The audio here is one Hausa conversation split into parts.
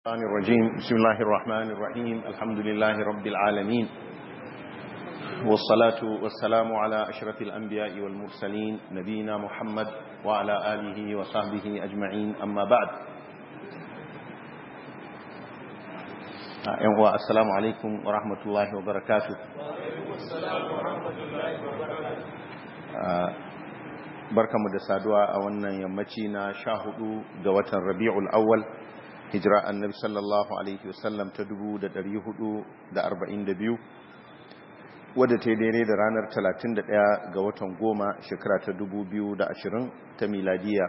الشيطان الرجيم بسم الله الرحمن الرحيم الحمد لله رب العالمين والصلاة والسلام على أشرف الأنبياء والمرسلين نبينا محمد وعلى آله وصحبه أجمعين أما بعد السلام عليكم ورحمة الله وبركاته السلام ورحمة الله وبركاته barkamu da saduwa a wannan yammaci na sha hudu ga watan rabi'ul awwal hijira annabi sallallahu alaihi wasallam ta 442 wadda ta yi daidai da ranar 31 ga watan goma shekara ta 2020 ta miladiya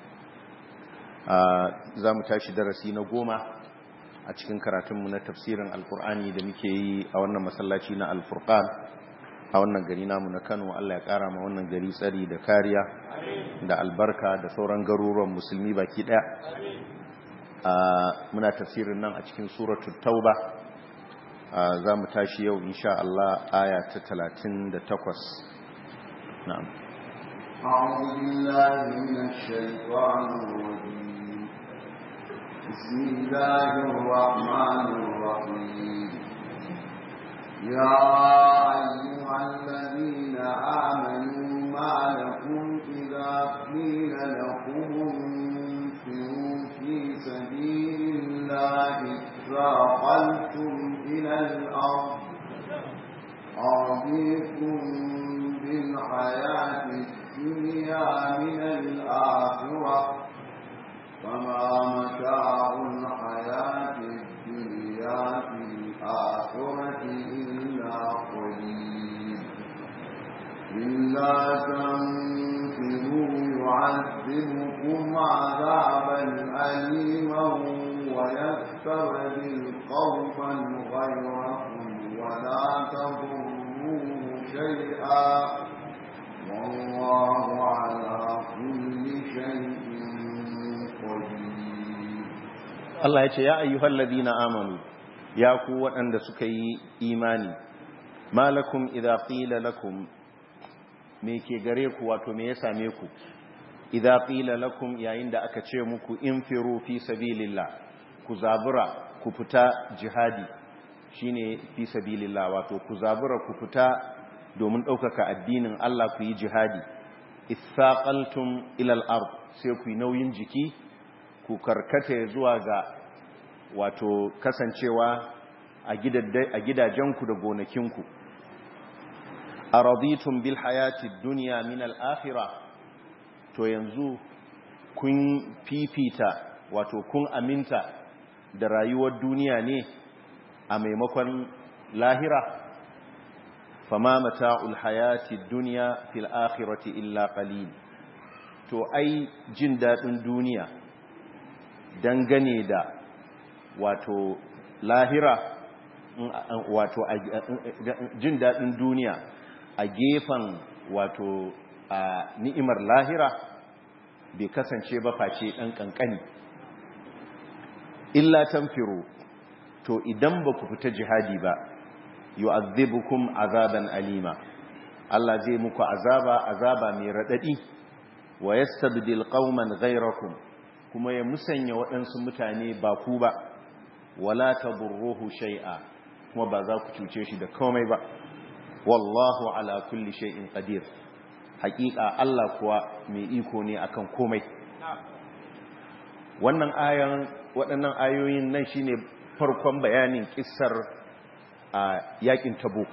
za mu tashi darasi na goma a cikin karatunmu na tafsirin alkur'ani da muke yi a wannan masallaci na alfurkan a wannan gari namu na kano allah ya kara ma wannan gari tsari da kariya da albarka da sauran garuruwan musulmi baki daya muna tafsirin nan a cikin suratul tauba za mu tashi yau insha Allah aya ta 38 na'am أعوذ بالله من الشيطان الرجيم بسم الله الرحمن الرحيم يا أيها الذين آمنوا ما لكم إذا قيل لكم انفروا في سبيل الله اثاقلتم إلى الأرض أرضيكم بالحياة الدنيا من الآخرة فما متاع الحياة الدنيا في الآخرة إلا قليل إلا تنفروا يعذبكم عذابا أليما ويستبدل قوما غيركم ولا تضروه شيئا والله على كل شيء قدير Allah ya ce ya ayyuhal ladina amanu ya ku waɗanda suka yi imani malakum idza qila lakum me ke gare ku wato me ya same ku idza qila lakum yayin da aka ce muku infiru fi sabilillah ku zabura ku fita jihadi shine fi sabilillah wato ku zabura ku fita domin ɗaukaka addinin Allah ku yi jihadi ithaqaltum ila al-ard sai ku yi nauyin jiki ku karkata zuwa ga wato kasancewa a gidajenku da gonakinku a raditun bil hayati duniya min al'afira to yanzu kun fifita wato kun aminta da rayuwar duniya ne a maimakon lahira fama mata'ul hayati duniya fil akhirati illa qalil to ai jin daɗin duniya dangane da wato lahira wato jin daɗin duniya a gefen wato a ni'imar lahira bai kasance ba face ɗan ƙanƙani illa tanfiru to idan ba ku fita jihadi ba yu'adhibukum azaban alima Allah zai muku azaba azaba mai raɗaɗi wa yastabdil qauman ghayrakum kuma ya musanya waɗansu mutane ba ku ba wala tadurruhu shay'a kuma ba za ku cuce shi da komai ba wallahu ala kulli shay'in qadir haƙiƙa Allah kuwa mai iko ne akan komai wannan ayan waɗannan ayoyin nan shine farkon bayanin kissar a yakin tabuk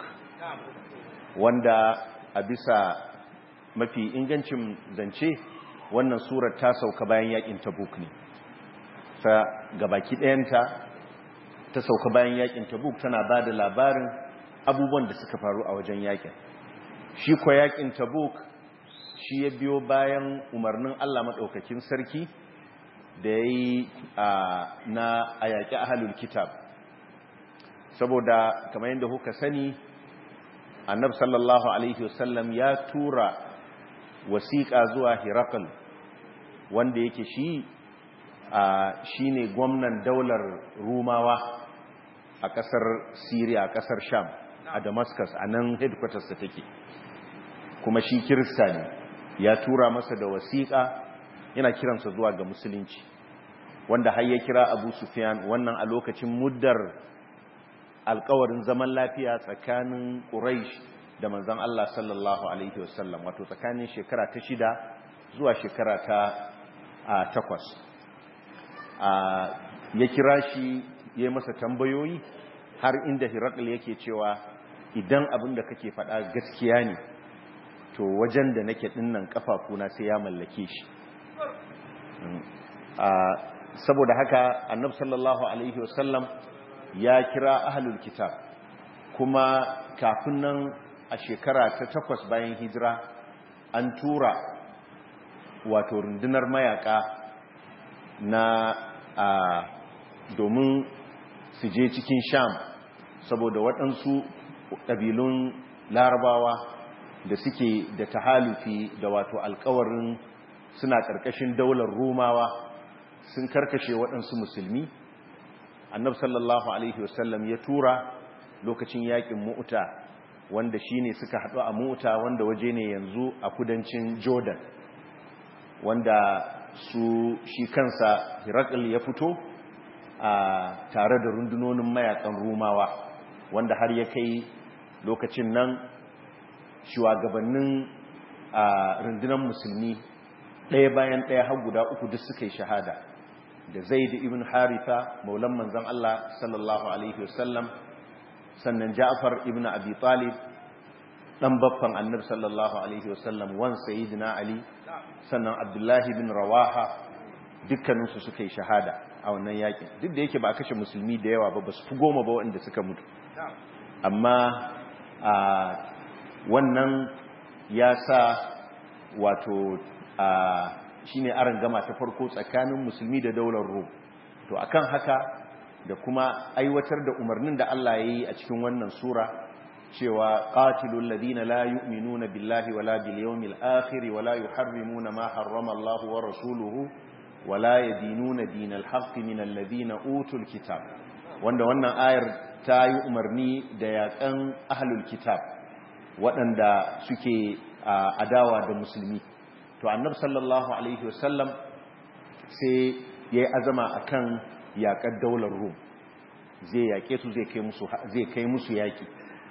wanda a bisa mafi ingancin zance wannan surar ta sauka bayan yakin tabuk ne ta gabaki ɗayanta ta sauka bayan yakin tabuk tana ba da labarin abubuwan da suka faru a wajen yakin shi kwa yakin tabuk shi ya biyo bayan umarnin allah maɗaukakin sarki da ya yi na a yaƙi ahalul kitab saboda kamar yadda kuka sani annab sallallahu alaihi wasallam ya tura wasiƙa zuwa hirakal wanda yake shi shi ne gwamnan daular rumawa a ƙasar syria a ƙasar sham a damascus a nan headquarters ta take kuma shi kirista ne ya tura masa da wasiƙa yana kiransa zuwa ga musulunci wanda har ya kira abu sufyan wannan a lokacin muddar alkawarin zaman lafiya tsakanin quraish da manzon Allah sallallahu alaihi wasallam wato tsakanin shekara ta shida zuwa shekara ta takwas ya kira shi ya yi masa tambayoyi har inda hirakul yake cewa idan abin da kake faɗa gaskiya ne to wajen da nake dinnan kafafuna sai ya mallake shi saboda haka annab sallallahu alaihi wasallam ya kira ahlul kitab kuma kafin nan a shekara ta takwas bayan hijira an tura wato rundunar mayaka na domin su je cikin sham saboda waɗansu ƙabilun larabawa da suke da tahalufi da wato alkawarin suna ƙarƙashin daular romawa sun karkashe waɗansu musulmi annab sallallahu alaihi wasallam ya tura lokacin yakin mu'uta wanda shine suka haɗu a mu'uta wanda waje ne yanzu a kudancin jordan wanda su shi kansa hirakul ya fito a tare da rundunonin mayakan rumawa wanda har ya kai lokacin nan shugabannin a rundunar musulmi ɗaya bayan ɗaya har guda uku duk suka yi shahada da zaid ibn haritha maulan manzon Allah sallallahu alaihi wasallam sannan ja'far ibn abi talib dan baffan annabi sallallahu alaihi wasallam wan sayyidina ali sannan abdullahi bin rawaha dukkaninsu suka yi shahada a wannan yakin duk da yake ba a kashe musulmi da yawa ba ba su fi goma ba waɗanda suka mutu amma a wannan ya sa wato a shine aron gama ta farko tsakanin musulmi da daular rum to akan haka da kuma aiwatar da umarnin da Allah ya yi a cikin wannan sura cewa qatilul ladina la yu'minuna billahi wala bil yawmil akhir wala yuharrimuna ma harrama Allah wa rasuluhu wala yadinuna dinal haqq min alladhina utul kitab wanda wannan ayar ta yi umarni da yakan ahlul kitab waɗanda suke adawa da musulmi to annab sallallahu alaihi wasallam sai ya yi azama a kan yaƙar daular rum zai yaƙe su zai kai musu yaƙi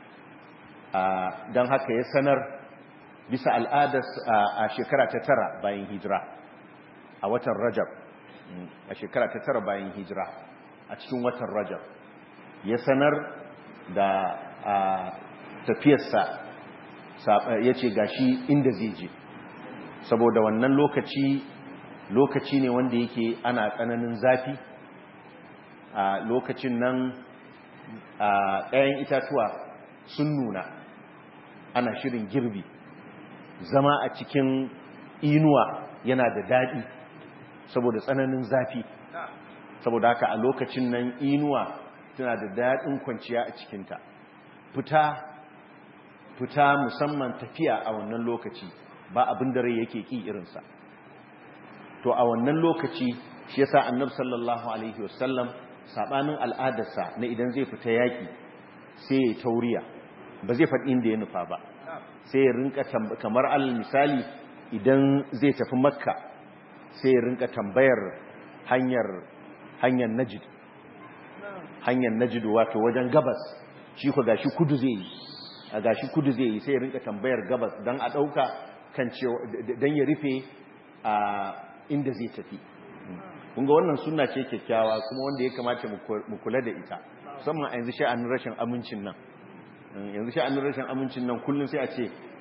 don haka ya sanar bisa al'adar a shekara ta tara bayan hijira a watan rajab a shekara ta tara bayan hijira a cikin watan rajab ya sanar da tafiyarsa ya ce gashi inda zai je saboda wannan lokaci lokaci ne wanda yake ana tsananin zafi a lokacin nan a ɗayan itatuwa sun nuna ana shirin girbi zama a cikin inuwa yana da daɗi saboda tsananin zafi saboda haka a lokacin nan inuwa tana da daɗin kwanciya a cikinta fita fita musamman tafiya a wannan lokaci ba abin da rai yake ki irinsa to a wannan lokaci shi yasa annabi sallallahu alaihi wasallam sabanin al'adarsa na idan zai fita yaki sai ya tauriya ba zai faɗi inda ya nufa ba sai ya rinka kamar alal misali idan zai tafi makka sai ya rinka tambayar hanyar hanyar najid hanyar najid wato wajen gabas shi ko gashi kudu zai yi a gashi kudu zai yi sai ya rinka tambayar gabas don a ɗauka kan cewa don ya rufe a inda zai tafi kunga wannan suna ce kyakkyawa kuma wanda ya kamata mu kula da ita musamman a yanzu sha'anin rashin amincin nan yanzu sha'anin rashin amincin nan kullum sai a ce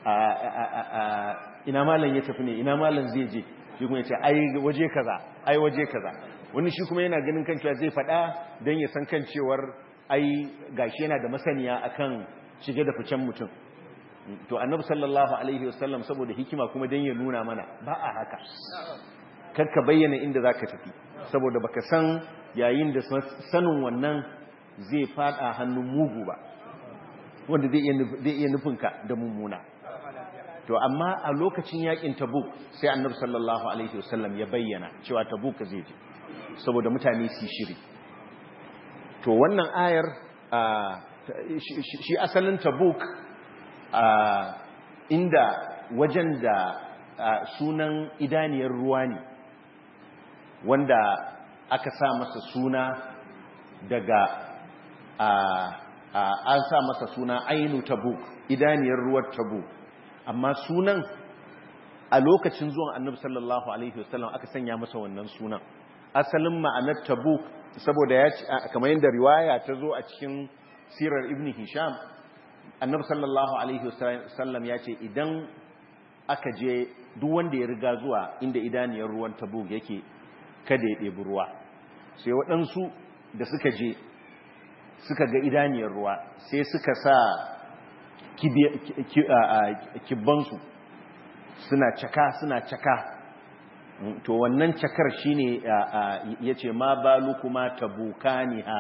ina malam ya tafi ne ina malam zai je shi kuma ya ce ai waje kaza ai waje kaza wani shi kuma yana ganin kan cewa zai faɗa don ya san kan cewar ai gashi yana da masaniya akan shige da ficen mutum to annabi sallallahu alaihi wasallam saboda hikima kuma dan ya nuna mana ba a haka karka bayyana inda zaka tafi saboda baka san yayin da sanin wannan zai fada hannun mugu ba wanda zai iya nufinka da mummuna to amma a lokacin yakin tabuk sai annabi sallallahu alaihi wasallam ya bayyana cewa tabuk zai je saboda mutane su shiri to wannan ayar shi asalin tabuk inda wajen da sunan idaniyar ruwa ne wanda aka sa masa suna daga an sa masa suna ainu tabuk idaniyar ruwar tabuk amma sunan a lokacin zuwan annabi sallallahu alaihi wasallam aka sanya masa wannan sunan asalin ma'anar tabuk saboda ya kamar yadda riwaya ta zo a cikin sirar ibn hisham annabi sallallahu alaihi wasallam ya ce idan aka je duk wanda ya riga zuwa inda idaniyar ruwan tabuk yake kada ya ɗebi ruwa sai waɗansu da suka je suka ga idaniyar ruwa sai suka sa kibbansu suna caka suna caka to wannan cakar shine ya ce ma balu kuma tabukaniha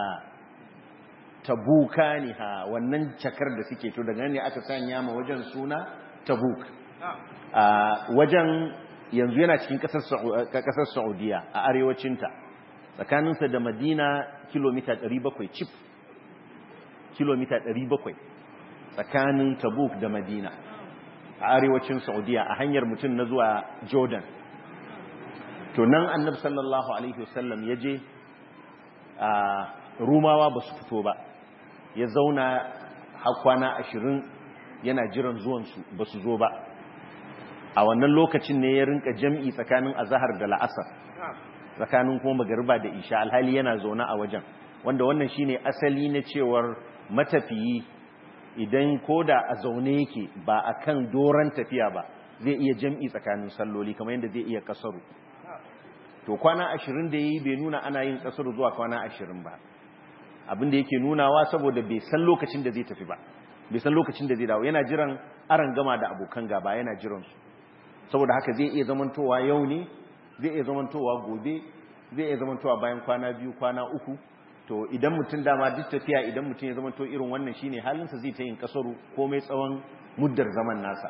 tabukaniha wannan cakar da suke to daga ne aka sanya ma wajen suna tabuk wajen yanzu yana cikin kasar saudiya a arewacinta tsakaninsa da madina kilomita 700 cif kilomita 700 tsakanin tabuk da madina a arewacin saudiya a hanyar mutum na zuwa jordan to nan annabi sallallahu alaihi wasallam ya je a rumawa ba su fito ba ya zauna hakwana ashirin yana jiran zuwansu ba su zo ba a wannan lokacin ne ya rinka jam'i tsakanin azahar da la'asar tsakanin kuma magariba da isha alhali yana zaune a wajen wanda wannan shine asali na cewar matafiyi idan koda a zaune yake ba a kan doron tafiya ba zai iya jam'i tsakanin salloli kamar yadda zai iya kasaru to kwana ashirin da ya yi bai nuna ana yin kasaru zuwa kwana ashirin ba abin da yake nunawa saboda bai san lokacin da zai tafi ba bai san lokacin da zai dawo yana jiran aran gama da abokan gaba yana jiransu saboda haka zai iya zamantowa yau ne zai iya zamantowa gobe zai iya zamantowa bayan kwana biyu kwana uku to idan mutum dama duk tafiya idan mutum ya zamanto irin wannan shine halinsa zai ta yin kasaru komai tsawon muddar zaman nasa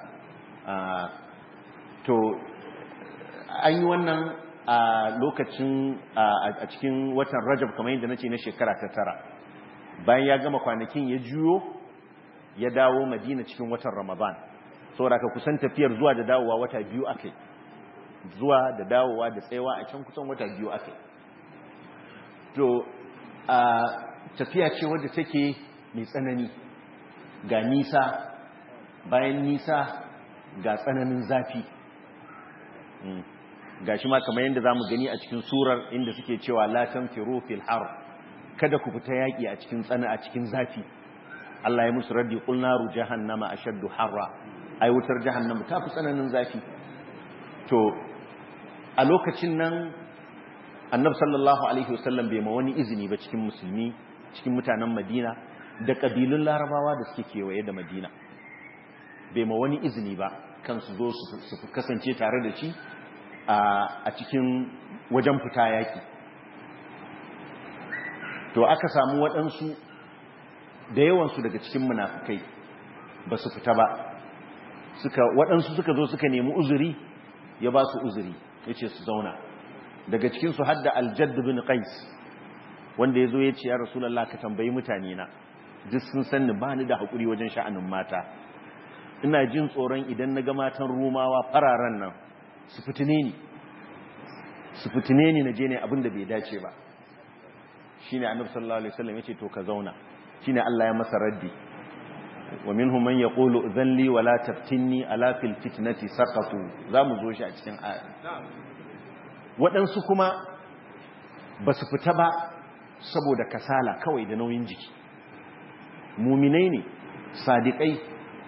to an yi wannan a lokacin a cikin watan rajab kamar yadda nace na shekara ta tara bayan ya gama kwanakin ya juyo ya dawo madina cikin watan ramadan saboda ka kusan tafiyar zuwa da dawowa wata biyu akai zuwa da dawowa da tsayawa a can kusan wata biyu akai to a tafiya ce wadda take mai tsanani ga nisa bayan nisa ga tsananin zafi ga shi ma kamar yadda za mu gani a cikin surar inda suke cewa latan firo fil har kada ku fita yaƙi a cikin tsana a cikin zafi Allah ya musu raddi qul naru jahannama ashaddu harra ai wutar jahannama ta fi tsananin zafi to a lokacin nan annab sallallahu alaihi wasallam bai ma wani izini ba cikin musulmi cikin mutanen madina da kabilun larabawa da suke kewaye da madina bai ma wani izini ba kan su zo su kasance tare da shi a cikin wajen fita yaki to aka samu waɗansu da yawansu daga cikin munafukai ba su fita ba waɗansu suka zo suka nemi uzuri ya ba su uzuri ya ce su zauna daga cikinsu hadda aljadd bin qais wanda ya zo ya ce ya rasulallah ka tambayi mutane na duk sun sanni ba ni da haƙuri wajen sha'anin mata ina jin tsoron idan na ga matan rumawa fararen nan su fitine ni su fitine ni na je ne abin da bai dace ba shi ne annabi sallallahu alaihi wasallam ya ce to ka zauna shi ne Allah ya masa raddi wa minhum man yaqulu dhanli wa la taftinni ala fil fitnati saqatu za mu zo shi a cikin aya waɗansu kuma ba su fita ba saboda kasala kawai da nauyin jiki muminai ne sadiƙai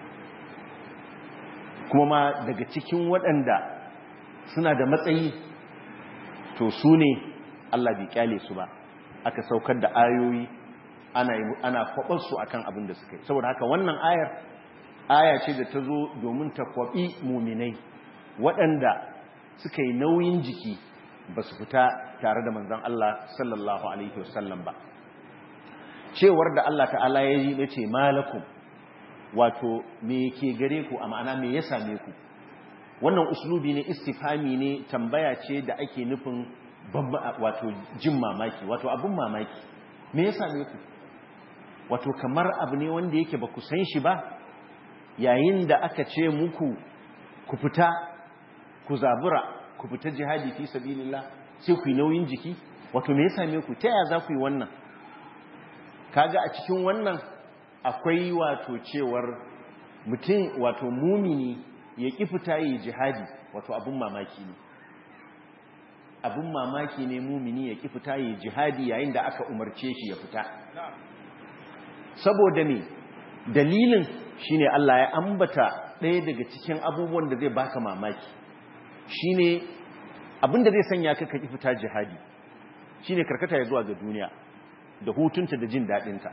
kuma ma daga cikin waɗanda suna da matsayi to su ne Allah bai kyale su ba aka saukar da ayoyi ana ana kwabarsu akan abin da suka yi saboda haka wannan ayar aya ce da ta zo domin ta kwabi muminai waɗanda suka yi nauyin jiki ba su fita tare da manzan Allah sallallahu alaihi wasallam ba cewar da Allah ta'ala ya yi ce malakum wato me ke gare ku a ma'ana me ya same ku wannan uslubi ne istifami ne tambaya ce da ake nufin wato jin mamaki wato abin mamaki me ya same ku wato kamar abu ne wanda yake ba ku san shi ba yayin da aka ce muku ku fita ku zabura ku fita jihadi fi sabilillah sai ku yi nauyin jiki wato me ya same ku ta yaya za ku yi wannan kaga a cikin wannan akwai wato cewar mutum wato mumini ya ƙi fita yi jihadi wato abin mamaki ne abin mamaki ne mumini ya ƙi fita yi jihadi yayin da aka umarce shi ya fita saboda ne dalilin shine Allah ya ambata ɗaya daga cikin abubuwan da zai baka mamaki shine abin da zai sanya ka ka ƙi fita jihadi shine karkata ya zuwa ga duniya da hutunta da jin daɗinta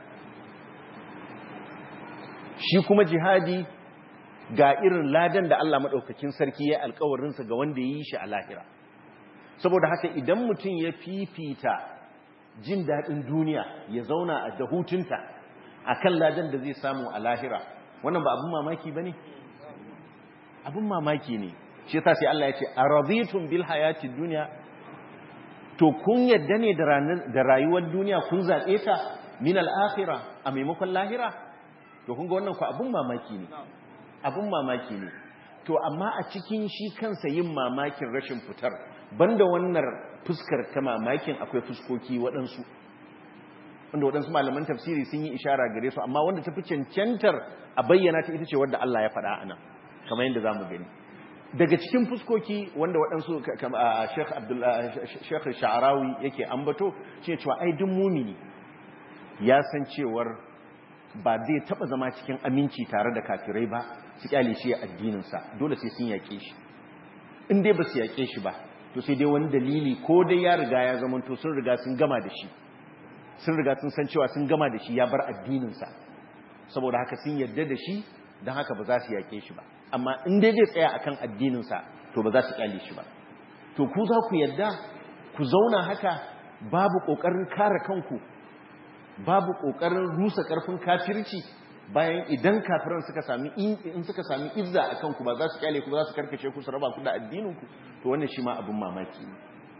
shi kuma jihadi ga irin ladan da Allah maɗaukakin sarki ya alkawarinsa ga wanda ya yi shi a lahira saboda haka idan mutum ya fifita jin daɗin duniya ya zauna a da hutunta a kan ladan da zai samu a lahira wannan ba abin mamaki ba ne? abin mamaki ne shi ta sai Allah ya ce a razitun bil hayati duniya to kun yadda ne da rayuwar duniya kun zaɓe ta min al'akhira a maimakon lahira to kun ga wannan ku abin mamaki ne abin mamaki ne to amma a cikin shi kansa yin mamakin rashin fitar banda wannan fuskar ta mamakin akwai fuskoki waɗansu wanda waɗansu malaman tafsiri sun yi ishara gare su amma wanda ta fi cancantar a bayyana ta ita ce wadda Allah ya faɗa ana kamar yadda za mu gani daga cikin fuskoki wanda waɗansu Sheikh Sha'arawi yake ambato shi cewa ai duk mumini ya san cewar ba zai taba zama cikin aminci tare da kafirai ba su kyale shi a addininsa dole sai sun yaƙe shi in dai ba su yaƙe shi ba to sai dai wani dalili ko dai ya riga ya zama to sun riga sun gama da shi sun riga sun san cewa sun gama da shi ya bar addininsa saboda haka sun yarda da shi don haka ba za su yaƙe shi ba amma in dai zai tsaya akan addininsa to ba za su kyale shi ba to ku za ku yarda ku zauna haka babu ƙoƙarin kare kanku babu kokarin rusa karfin kafirci bayan idan kafiran suka sami in suka sami izza akan ku ba za su kyale ku ba za su karkace ku su raba ku da addinin ku to wannan shi ma abin mamaki ne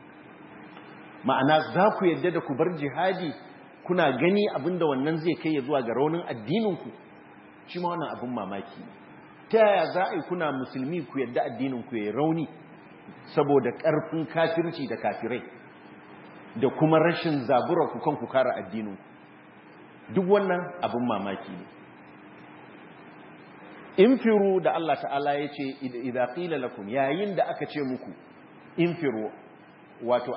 ma'ana za ku yadda da ku bar jihadi kuna gani abinda wannan zai kai ya zuwa ga raunin addinin ku shi ma wannan abin mamaki ne ta yaya za a yi kuna musulmi ku yadda addinin ku ya rauni saboda karfin kafirci da kafirai da kuma rashin zabura ku kan ku kare addinin ku duk wannan abin mamaki ne infiru da Allah ta'ala ya ce idha qila lakum yayin da aka ce muku infiru wato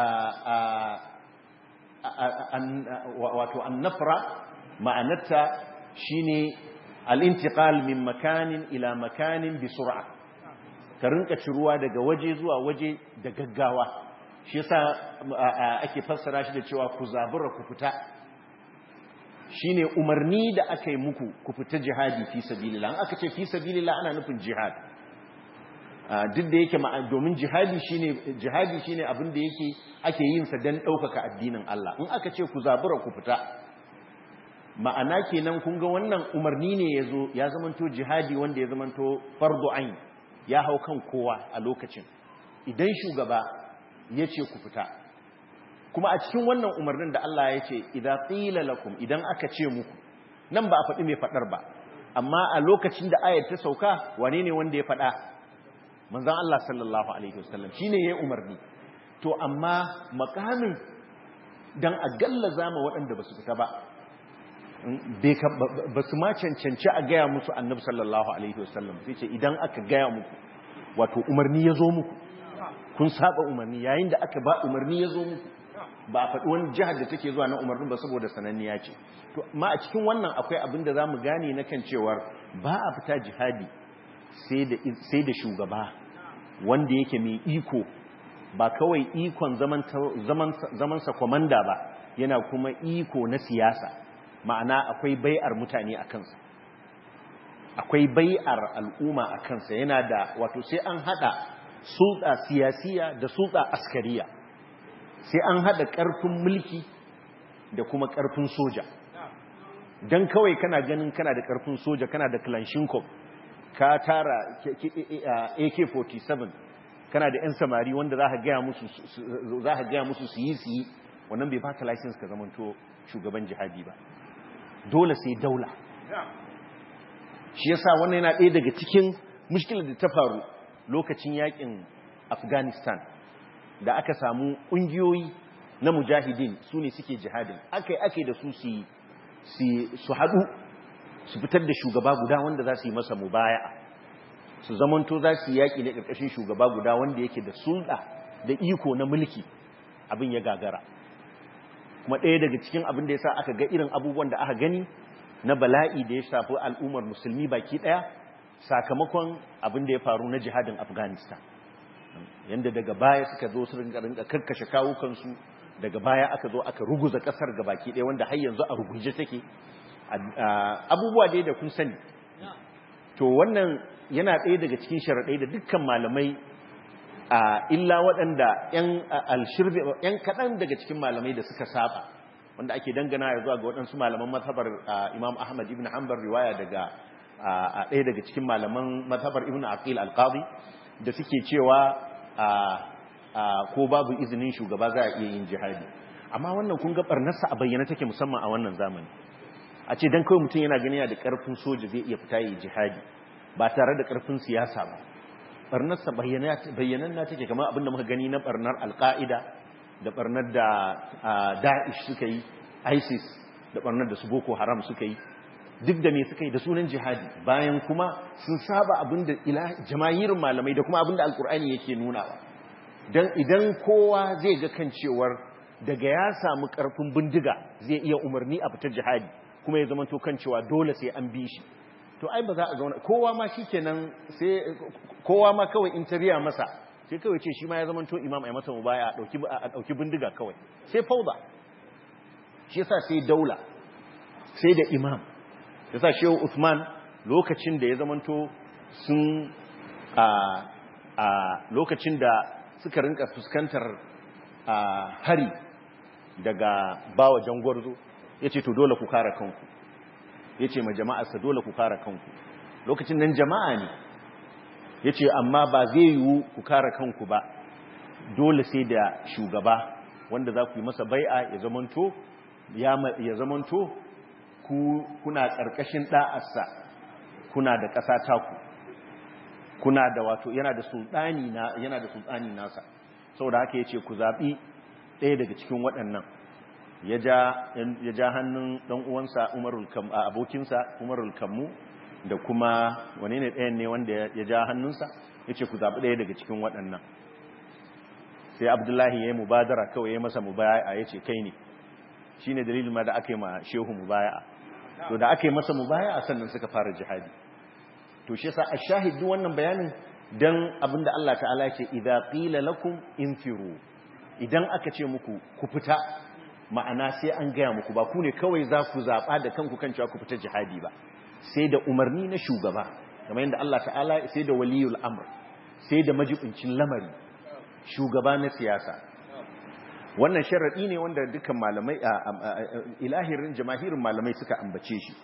wato annafra ma'anarta shine al-intiqal min makanin ila makanin bi sur'a ka rinka ciruwa daga waje zuwa waje da gaggawa shi yasa ake fassara shi da cewa ku zabura ku fita shine umarni da aka yi muku ku fita jihadi fi sabilillah an aka ce fi sabilillah ana nufin jihad duk da yake domin jihadi shine jihadi shine abin da yake ake yin sa dan daukaka addinin Allah in aka ce ku zabura ku fita ma'ana kenan kun ga wannan umarni ne yazo ya zamanto jihadi wanda ya zamanto fardu ain ya hau kan kowa a lokacin idan shugaba yace ku fita kuma a cikin wannan umarnin da Allah ya ce idza qila lakum idan aka ce muku nan ba a faɗi mai faɗar ba amma a lokacin da ayar ta sauka wane ne wanda ya faɗa manzon Allah sallallahu alaihi wasallam shine yayin umarni to amma makamin dan a gallaza ma waɗanda basu fita ba ba su ma cancanci a gaya musu annabi sallallahu alaihi wasallam sai ce idan aka gaya muku wato umarni ya zo muku kun saba umarni yayin da aka ba umarni ya zo muku ba a faɗi wani jihar da take zuwa na umarnin ba saboda sananniya ce to ma a cikin wannan akwai abin da za mu gane na kan cewar ba a fita jihadi sai da shugaba wanda yake mai iko ba kawai ikon zamansa kwamanda ba yana kuma iko na siyasa ma'ana akwai bai'ar mutane a kansa akwai bai'ar al'umma a kansa yana da wato sai an hada sulta siyasiya da sulta askariya sai an hada karfin mulki da kuma karfin soja don kawai kana ganin kana da karfin soja kana da klanshinkov ka tara ak-47 kana da 'yan samari wanda za ka gaya musu su yi su yi wannan bai baka license ka zamanto shugaban jihadi ba dole sai daula shi yasa wannan yana ɗaya daga cikin mushkilar da ta faru lokacin yakin afghanistan da aka samu ƙungiyoyi na mujahidin su ne suke jihadin akai akai da su su haɗu su fitar da shugaba guda wanda za su yi masa mubaya'a su zamanto za su yi yaƙi ne ƙarƙashin shugaba guda wanda yake da sulɗa da iko na mulki abin ya gagara kuma ɗaya daga cikin abin da ya sa aka ga irin abubuwan da aka gani na bala'i da ya shafi al'ummar musulmi baki ɗaya sakamakon abin da ya faru na jihadin afghanistan yadda daga baya suka zo su rinka rinka karkashe kawukansu daga baya aka zo aka ruguza ƙasar ga baki ɗaya wanda har yanzu a ruguje take abubuwa dai da kun sani to wannan yana ɗaya daga cikin sharaɗai da dukkan malamai a illa waɗanda ‘yan kaɗan daga cikin malamai da suka saba wanda ake dangana ya zuwa ga waɗansu malaman mazhabar imam ahmad ibn hanbar riwaya daga ɗaya daga cikin malaman mazhabar ibn aqil alqadi da suke cewa ko babu izinin shugaba za a iya yin jihadi amma wannan kun ga barnarsa a bayyana take musamman a wannan zamani a ce dan kawai mutum yana gani da karfin soja zai iya fita yi jihadi ba tare da karfin siyasa ba barnarsa bayyanan na take kamar abinda muka gani na barnar alka'ida da barnar da da'ish suka yi isis da barnar da su boko haram suka yi duk da me suka yi da sunan jihadi bayan kuma sun saba abinda jama'irin malamai da kuma abinda alkur'ani yake nunawa dan idan kowa zai ga kan cewar daga ya samu karfin bindiga zai iya umarni a fitar jihadi kuma ya zama to kan cewa dole sai an bi shi to ai ba za a zauna kowa ma shikenan sai kowa ma kawai in tariya masa sai kawai ce shi ma ya zama to imam ai masa mubaya a dauki a dauki bindiga kawai sai fauda shi yasa sai daula sai da imam yasa shehu Uthman lokacin da ya zama to sun a a lokacin da suka rinka fuskantar hari daga bawa jangwarzo yace to dole ku kare kanku ya ce ma jama'arsa dole ku kare kanku lokacin nan jama'a ne ya ce amma ba zai yiwu ku kare kanku ba dole sai da shugaba wanda za ku yi masa bai'a ya zamanto ya zamanto ku kuna ƙarƙashin ɗa'arsa kuna da ƙasa taku kuna da wato yana da sultani na yana da sultani nasa saboda haka yace ku zabi ɗaya daga cikin waɗannan ya ja hannun ɗan uwansa umarul kam a abokinsa umarul kammu da kuma wane ne ɗayan ne wanda ya ja hannunsa ya ce ku zaɓi ɗaya daga cikin waɗannan sai abdullahi ya yi mubadara kawai ya masa mubaya ya ce kai ne shi ne dalilin ma da aka yi ma shehu mubaya to da aka yi masa mubaya sannan suka fara jihadi to shi yasa a shahidu wannan bayanin dan abinda Allah ta'ala ce idza qila lakum infiru idan aka ce muku ku fita ma'ana sai an gaya muku ba ku ne kawai za ku zaɓa da kanku kan cewa ku fita jihadi ba sai da umarni na shugaba kamar yadda Allah ta'ala sai da waliyul amr sai da majibincin lamari shugaba na siyasa wannan sharaɗi ne wanda dukkan malamai ilahirin jamahirin malamai suka ambace shi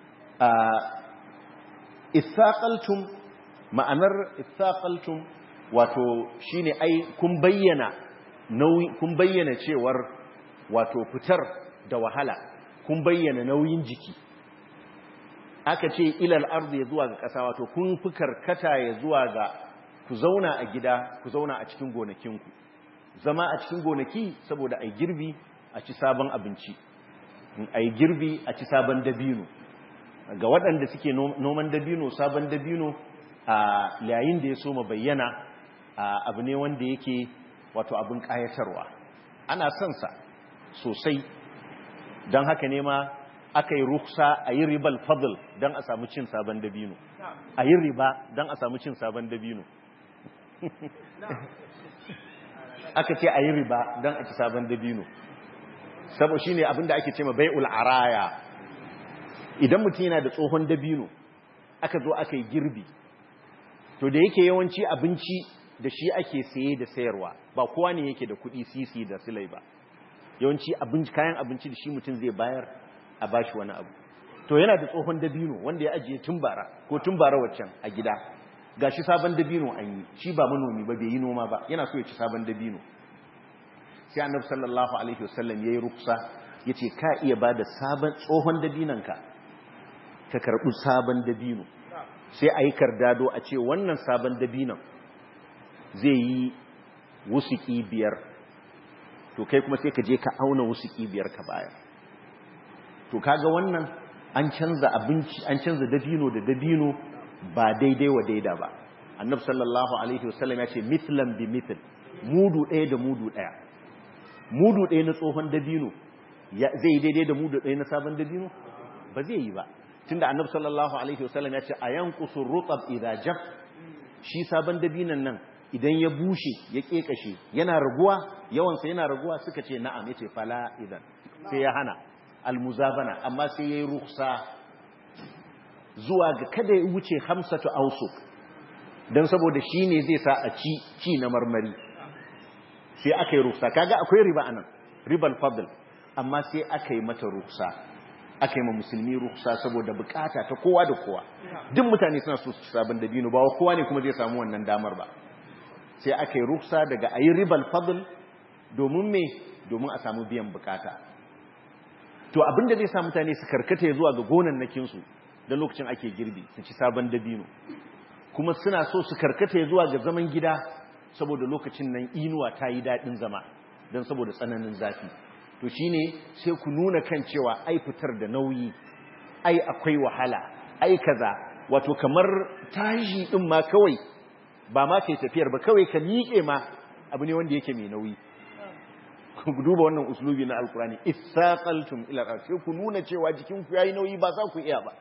ithaqaltum ma'anar ithaqaltum wato shine ai kun bayyana nauyi kun bayyana cewar wato fitar da wahala kun bayyana nauyin jiki aka ce ilal ardu ya zuwa ga ƙasa wato kun fi karkata ya zuwa ga ku zauna a gida ku zauna a cikin gonakinku zama a cikin gonaki saboda ai girbi a ci sabon abinci ai girbi a ci sabon dabino ga waɗanda suke noman dabino sabon dabino a yayin da ya soma bayyana abu ne wanda yake wato abin ƙayatarwa ana son sa sosai don haka ne ma aka yi ruksa a yi ribal fadl don a samu cin sabon dabino a yi riba don a samu cin sabon dabino aka ce a yi riba don a ci sabon dabino sabo shi ne abinda ake ce ma bai'ul araya idan mutum yana da tsohon dabino aka zo aka yi girbi to da yake yawanci abinci da shi ake saye da sayarwa ba kowa ne yake da kuɗi sisi da silai ba yawanci abinci kayan abinci da shi mutum zai bayar a bashi wani abu to yana da tsohon dabino wanda ya ajiye tumbara ko tumbara waccan a gida gashi sabon dabino an yi shi ba manomi ba bai yi noma ba yana so ya ci sabon dabino sai annabi sallallahu alaihi wasallam yayi ruksa yace ka iya bada sabon tsohon dabinanka ka karbi sabon dabino sai ayi kardado a ce wannan sabon dabinon zai yi wusuki biyar to kai kuma sai ka je ka auna wasu biyar ka baya to kaga wannan an canza abinci an canza dabino da dabino ba daidai wa daida ba annab sallallahu alaihi wasallam ya ce mithlan bi mithl mudu ɗaya da mudu ɗaya mudu ɗaya na tsohon dabino zai daidai da mudu ɗaya na sabon dabino ba zai yi ba tunda annab sallallahu alaihi wasallam ya ce a yankusu rutab idza jaf shi sabon dabinon nan idan ya bushe ya kekashe yana raguwa yawansa yana raguwa suka ce na'am yace fala idan sai ya hana almuzabana amma sai yayi rukhsa zuwa ga kada ya wuce hamsatu ausuk dan saboda shine zai sa a ci ci na marmari sai aka yi rukhsa kaga akwai riba anan ribal fadl amma sai aka yi mata rukhsa aka yi ma musulmi rukhsa saboda bukata ta kowa da kowa duk mutane suna so su sabon dabino ba kowa ne kuma zai samu wannan damar ba sai aka yi ruksa daga a yi ribal fadl domin me domin a samu biyan bukata to abinda zai sa mutane su karkata ya zuwa ga gonannakinsu da lokacin ake girbi su ci sabon dabino kuma suna so su karkata ya zuwa ga zaman gida saboda lokacin nan inuwa ta yi daɗin zama don saboda tsananin zafi to shine sai ku nuna kan cewa ai fitar da nauyi ai akwai wahala ai kaza wato kamar tashi din ma kawai ba ma kai tafiyar ba kawai ka miƙe ma abu ne wanda yake mai nauyi ku duba wannan uslubi na alkurani isaqaltum ila al ku nuna cewa jikin ku yayi nauyi ba za ku iya ba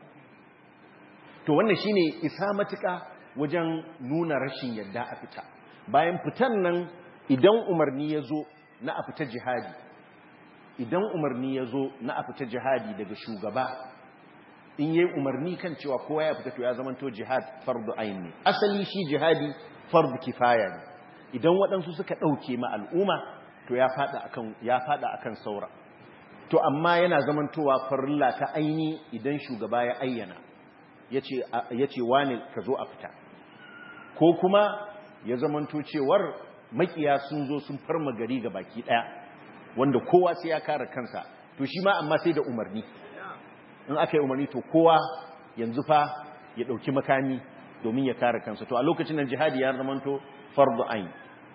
to wannan shine isa matuka wajen nuna rashin yadda a fita bayan fitan nan idan umarni ya zo na a fita jihadi idan umarni ya zo na a fita jihadi daga shugaba in yi umarni kan cewa kowa ya fita to ya zamanto jihad fardu ayin ne asali shi jihadi fardu kifaya ne idan waɗansu suka ɗauke ma al'umma to ya fada akan ya fada akan saura to amma yana zamantowa farilla ta aini idan shugaba ya ayyana yace yace wani ka zo a fita ko kuma ya zamanto cewar makiya sun zo sun farma gari ga baki daya wanda kowa sai ya kare kansa to shi ma amma sai da umarni in aka yi umarni to kowa yanzu fa ya dauki makami domin ya kare kansa to a lokacin nan jihadi ya zamanto fardu ain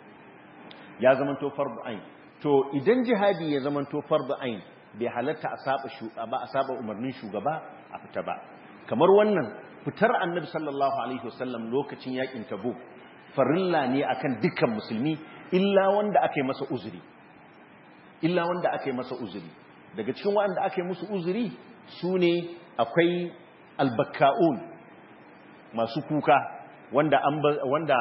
ya zamanto fardu ain to idan jihadi ya zamanto fardu ain bai halatta a saba shugaba a saba umarnin shugaba a fita ba kamar wannan fitar annabi sallallahu alaihi wasallam lokacin yakin tabuk farilla ne akan dukkan musulmi illa wanda aka yi masa uzuri illa wanda aka yi masa uzuri daga cikin wanda aka yi musu uzuri su ne akwai albakka'un masu kuka wanda wanda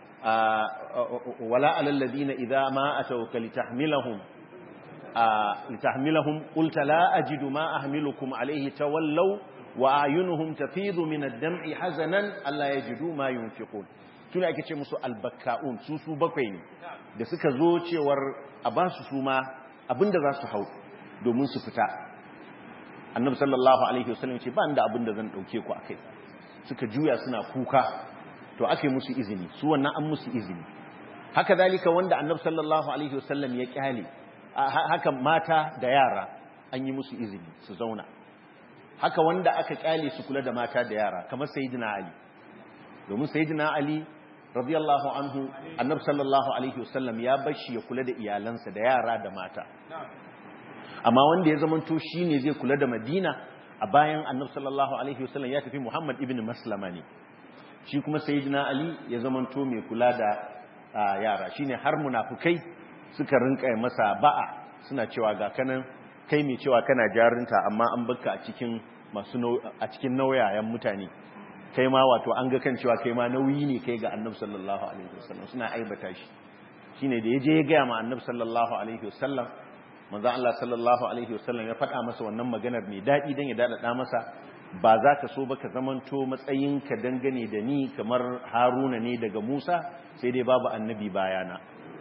wala alalladina idza ma atawka litahmilahum litahmilahum qulta la ajidu ma ahmilukum alayhi tawallaw wa ayunuhum tafidu min ad-dam'i hazanan alla yajidu ma yunfiqun tuna ake ce musu albakka'un su su bakwai ne da suka zo cewar a ba su suma abinda za su hau domin su fita annabi sallallahu alaihi wasallam ce ba inda abinda zan dauke ku akai suka juya suna kuka to ake musu izini su wannan an musu izini haka zalika wanda annabi sallallahu alaihi wasallam ya kyale haka mata da yara an yi musu izini su zauna haka wanda aka kyale su kula da mata da yara kamar sayyidina ali domin sayyidina ali radiyallahu anhu annabi sallallahu alaihi wasallam ya bashi ya kula da iyalansa da yara da mata amma wanda ya zamanto shine zai kula da madina a bayan annabi sallallahu alaihi wasallam ya tafi muhammad ibn maslama ne shi kuma sayyidina ali ya zamanto mai kula da yara shine har munafukai suka rinka masa ba'a suna cewa ga kanan kai mai cewa kana jarinta amma an baka a cikin masu a cikin nauyayen mutane kai ma wato an ga kan cewa kai ma nauyi ne kai ga annabi sallallahu alaihi wasallam suna aibata shi shine da yaje ya ga ma annabi sallallahu alaihi wasallam manzo Allah sallallahu alaihi wasallam ya faɗa masa wannan maganar mai dadi dan ya dada masa ba za ka so ba ka zamanto matsayinka dangane da ni kamar Haruna ne daga Musa sai dai babu annabi bayana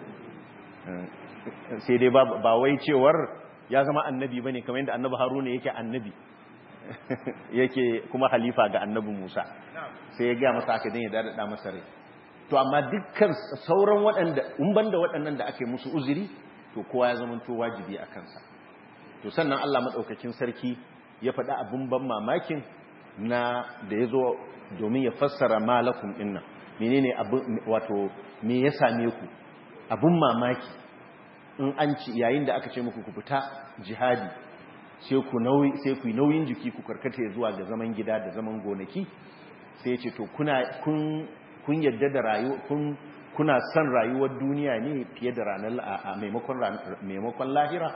sai dai ba wai cewar ya zama annabi bane kamar yadda annabi Haruna yake annabi yake kuma halifa ga annabi Musa sai ya ga masa haka dan ya dada masa rai to amma dukkan sauran waɗanda in banda waɗannan da ake musu uzuri to kowa ya zama to wajibi a kansa to sannan Allah madaukakin sarki ya faɗi abin ban mamakin na da ya zo domin ya fassara malakum dinnan menene abin wato me ya same ku abin mamaki in an ci yayin da aka ce muku ku fita jihadi sai ku nauyi sai ku yi nauyin jiki ku karkata zuwa ga zaman gida da zaman gonaki sai ya ce to kuna kun kun yadda da rayuwa kun kuna son rayuwar duniya ne fiye da ranar a maimakon maimakon lahira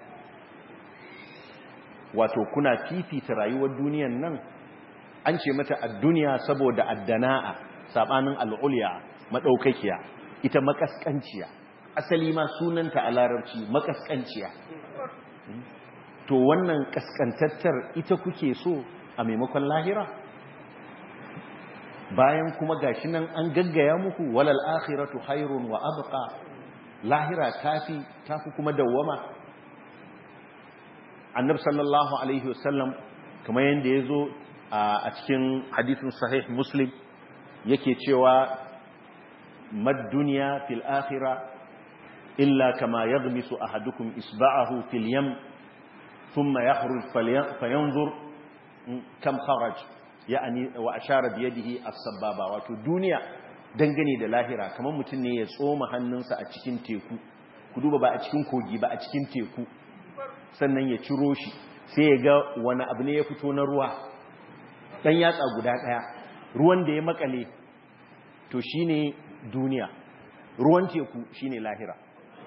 wato kuna fifita rayuwar duniyan nan an ce mata ad-dunya saboda addana'a sabanin al-ulya madaukakiya ita makaskanciya asali ma sunanta a larabci makaskanciya to wannan kaskantattar ita kuke so a maimakon lahira bayan kuma gashi nan an gaggaya muku walal akhiratu khairun wa abqa lahira tafi tafi kuma dawwama annabi sallallahu alaihi wasallam kamar yanda yazo a cikin hadisin sahih muslim yake cewa mad dunya fil akhirah illa kama yaghmisu ahadukum isba'ahu fil yam thumma yakhruj fayanzur kam kharaj ya'ani wa ashara bi yadihi as-sababa wato duniya dangane da lahira kamar mutum ne ya tsoma hannunsa a cikin teku ku duba ba a cikin kogi ba a cikin teku sannan ya ciro shi sai ya ga wani abu ne ya fito na ruwa dan yatsa guda daya ruwan da ya makale to shine duniya ruwan teku shine lahira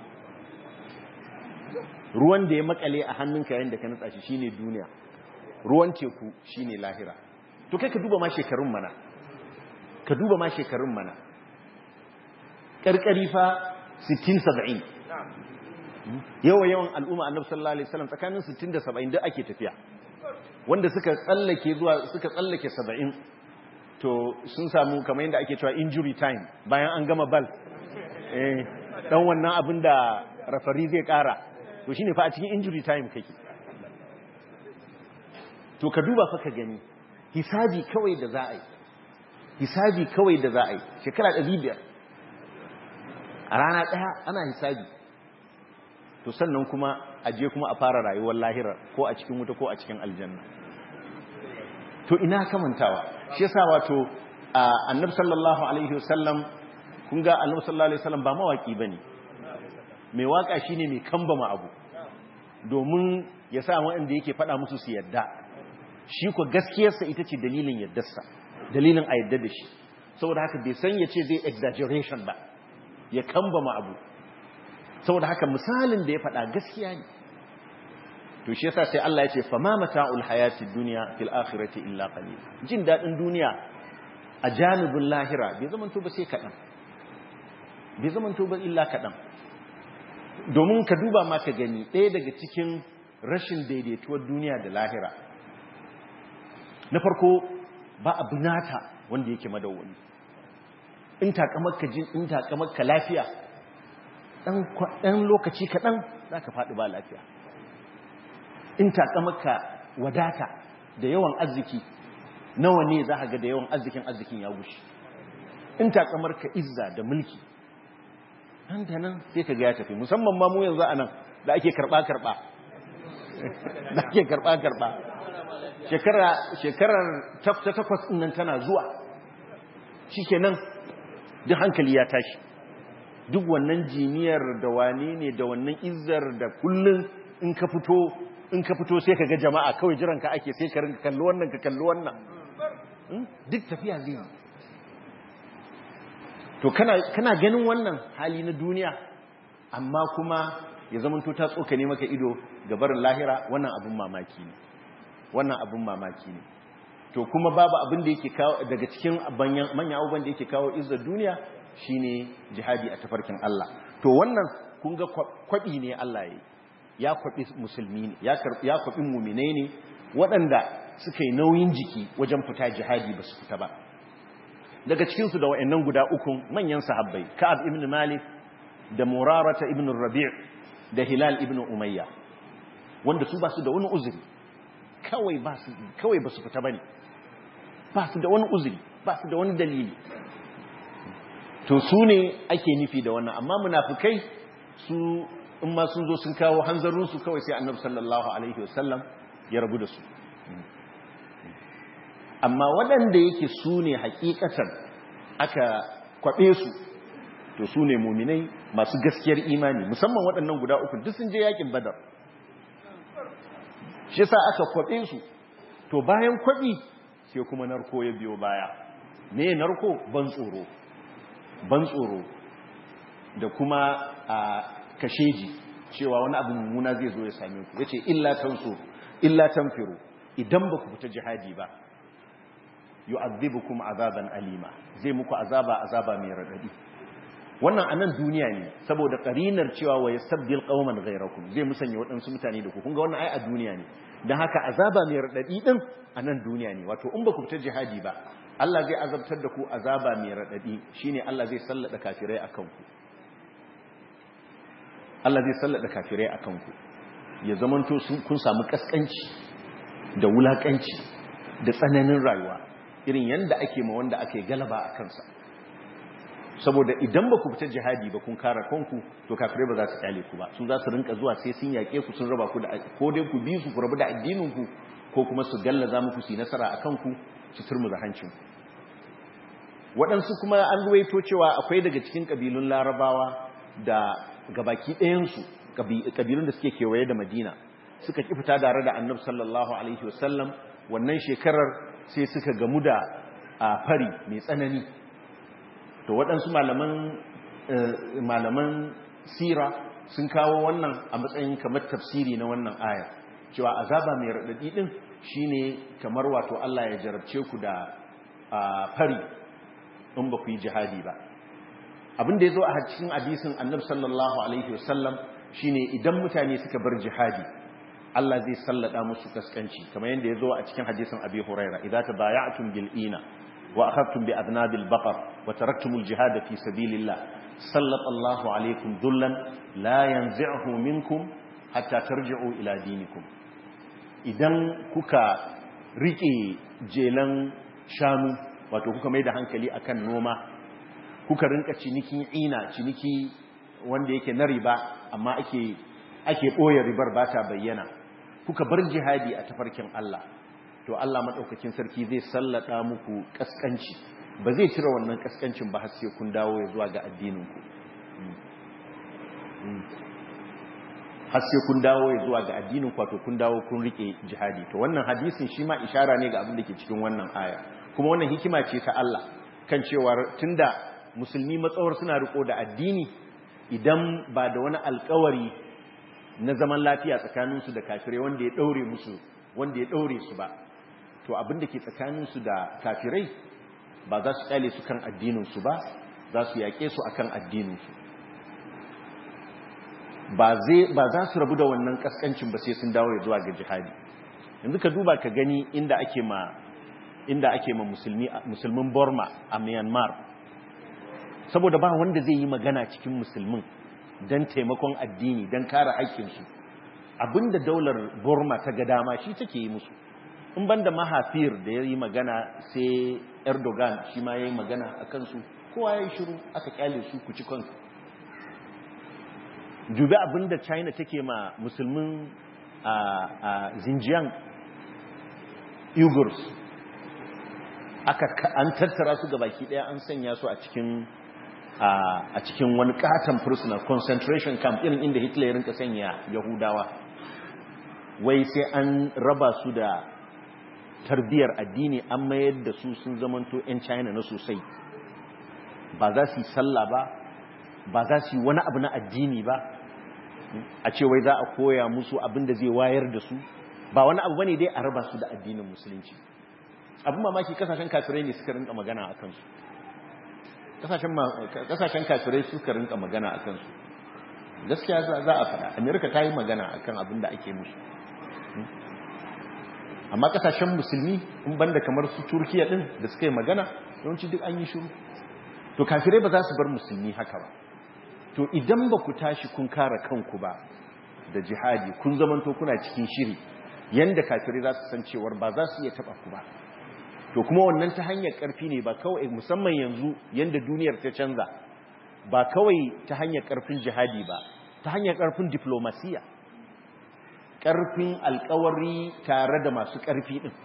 ruwan da ya makale a hannunka yayin da ka nutsa shi shine duniya ruwan teku shine lahira to kai ka duba ma shekarun mana ka duba ma shekarun mana karkari fa 60 70 yawa yawan al'umma annabi sallallahu alaihi wasallam tsakanin 60 da 70 duk ake tafiya wanda suka tsallake zuwa suka tsallake 70 to sun samu kamar yadda ake cewa injury time bayan an gama bal eh dan wannan abin da rafari zai kara to shine fa a cikin injury time kake to ka duba fa ka gani hisabi kawai da za a yi hisabi kawai da za a yi shekara 500 a rana daya ana hisabi to sannan kuma a je kuma a fara rayuwar lahira ko a cikin wuta ko a cikin aljanna to ina kamantawa shi yasa wato annabi sallallahu alaihi wasallam kun ga annabi sallallahu alaihi wasallam ba mawaki bane mai waka shine mai kambama abu domin ya sa wanda yake faɗa musu su yadda shi ko gaskiyarsa ita ce dalilin yaddarsa dalilin a yadda da shi saboda haka bai san ya ce zai exaggeration ba ya kambama abu saboda haka misalin da ya faɗa gaskiya ne to shi yasa sai Allah ya ce fama mata'ul hayatid dunya fil akhirati illa qalil jin dadin duniya a janibin lahira bai zaman to ba sai kadan bai zaman to ba illa kadan domin ka duba ma ka gani ɗaya daga cikin rashin daidaituwar duniya da lahira na farko ba abu nata wanda yake madawwami in takamarka jin in takamarka lafiya ɗan lokaci kaɗan za ka faɗi ba lafiya in takamarka wadata da yawan arziki nawa ne za ga da yawan arzikin arzikin ya gushi in takamarka izza da mulki nan da nan sai ka ga ya tafi musamman ma mu yanzu a nan da ake karɓa-karɓa da ake karɓa-karɓa shekarar ta takwas nan tana zuwa shi kenan duk hankali ya tashi duk wannan jiniyar da wane ne da wannan izzar da kullum in ka fito in ka fito sai ka ga jama'a kawai jiran ka ake sai ka rinka kalli wannan ka kalli wannan duk tafiya zai yi to kana ganin wannan hali na duniya amma kuma ya zama to ta tsokane maka ido ga barin lahira wannan abin mamaki ne wannan abin mamaki ne to kuma babu abin da yake kawo daga cikin manyan abubuwan da yake kawo izzar duniya shine jihadi a tafarkin Allah to wannan kun ga kwabi ne Allah yayi ya kwabi musulmi ne ya kwabi mu'minai ne waɗanda suka yi nauyin jiki wajen fita jihadi ba su fita ba daga cikin su da wayannan guda uku manyan sahabbai Ka'ab ibn Malik da Murarata ibn Rabi' da Hilal ibn Umayya wanda su ba su da wani uzuri kawai ba su kawai ba su fita bane ba su da wani uzuri ba su da wani dalili to su ne ake nufi da wannan amma munafikai su in ma sun zo sun kawo hanzarinsu kawai sai annabi sallallahu alaihi wasallam ya rabu da su amma waɗanda yake su ne hakikatan aka kwaɓe su to su ne muminai masu gaskiyar imani musamman waɗannan guda uku duk sun je yakin badar shi sa aka kwaɓe su to bayan kwaɓi sai kuma narko ya biyo baya me narko ban tsoro ban tsoro da kuma a kasheji cewa wani abu mummuna zai zo ya same ku yace illa tansu illa tanfiru idan ba ku fita jihadi ba yu'adhibukum azaban alima zai muku azaba azaba mai radadi wannan anan duniya ne saboda karinar cewa wa yastabdil qauman ghayrakum zai musanya waɗansu mutane da ku kun ga wannan ai a duniya ne dan haka azaba mai radadi din anan duniya ne wato in ba ku fita jihadi ba Allah zai azabtar da ku azaba mai radadi shine Allah zai sallada kafirai akan ku Allah zai sallada kafirai akan ku ya zamanto kun samu kaskanci da wulakanci da tsananin rayuwa irin yanda ake ma wanda ake galaba a kansa saboda idan ba ku fita jihadi ba kun kare kanku to kafirai ba za su kyale ku ba su za su rinka zuwa sai sun yaƙe ku sun raba ku da ko dai ku bi su ku rabu da addinin ku ko kuma su gallaza muku su yi nasara a kanku su turmuza hancin waɗansu kuma an ruwaito cewa akwai daga cikin ƙabilun larabawa da gabaki ɗayansu ƙabilun da suke kewaye da madina suka ƙi fita tare da annabi sallallahu alaihi wasallam wannan shekarar sai suka gamu da fari mai tsanani to waɗansu malaman sira sun kawo wannan a matsayin kamar tafsiri na wannan aya cewa azaba mai raɗaɗi ɗin shine kamar wato Allah ya jarabce ku da fari in ba ku yi jihadi ba abin da ya zo a cikin hadisin annabi sallallahu alaihi wasallam shine idan mutane suka bar jihadi Allah zai sallada musu kaskanci kamar yadda ya zo a cikin hadisin abi huraira idza tabaya'tum bil ina wa akhadtum bi adnabil baqar wa taraktumul jihad fi sabilillah sallallahu alaikum dhullan la yanzi'uhu minkum hatta tarji'u ila dinikum idan kuka rike jelan shanu wato kuka mai da hankali akan noma kuka rinka ciniki ina ciniki wanda yake na riba amma ake ake boye ribar ba ta bayyana kuka bar jihadi a tafarkin Allah to Allah madaukakin sarki zai sallada muku kaskanci ba zai cire wannan kaskancin ba har sai kun dawo ya zuwa ga addinin ku har sai kun dawo ya zuwa ga addinin ku wato kun dawo kun rike jihadi to wannan hadisin shi ma ishara ne ga abin da ke cikin wannan aya kuma wannan hikima ce ta Allah kan cewa tunda musulmi matsawar suna riko da addini idan ba da wani alkawari na zaman lafiya tsakaninsu da kafirai wanda ya daure musu wanda ya daure su ba to abin da ke tsakaninsu da kafirai ba za su kyale su kan addininsu ba za su yaƙe su akan addininsu ba za su rabu da wannan kaskancin ba sai sun dawo ya zuwa ga jihadi yanzu ka duba ka gani inda ake ma inda ake ma musulmi musulmin Burma a Myanmar saboda ba wanda zai yi magana cikin musulmin don taimakon addini don kare haƙƙinsu abinda daular Burma ta ga dama shi take yi musu in banda mahafir da ya yi magana sai Erdogan shi ma ya yi magana a kansu kowa ya yi shiru aka kyale su ku ci kansu dubi abinda China take ma musulmin a Xinjiang Uyghurs aka an tattara su baki daya an sanya su a cikin a cikin wani katon prisoner concentration camp irin inda Hitler ya rinka sanya Yahudawa wai sai an raba su da tarbiyar addini an mayar da su sun zamanto 'yan China na sosai ba za su yi sallah ba ba za su yi wani abu na addini ba a ce wai za a koya musu abin da zai wayar da su ba wani abu bane dai a raba su da addinin musulunci abin mamaki kasashen kafirai ne suka rinka magana a kansu kasashen kafirai suka rinka magana a kansu gaskiya za a faɗa amerika ta yi magana a kan abin da ake musu amma kasashen musulmi in banda kamar su turkiya ɗin da suka yi magana yawanci duk an yi shuru to kafirai ba za su bar musulmi haka ba to idan ba ku tashi kun kare kanku ba da jihadi kun zamanto kuna cikin shiri yanda kafirai za su san cewar ba za su iya taba ku ba to kuma wannan ta hanyar karfi ne ba kawai musamman yanzu yanda duniyar ta canza ba kawai ta hanyar karfin jihadi ba ta hanyar karfin diplomasiya karfin alkawari tare da masu karfi din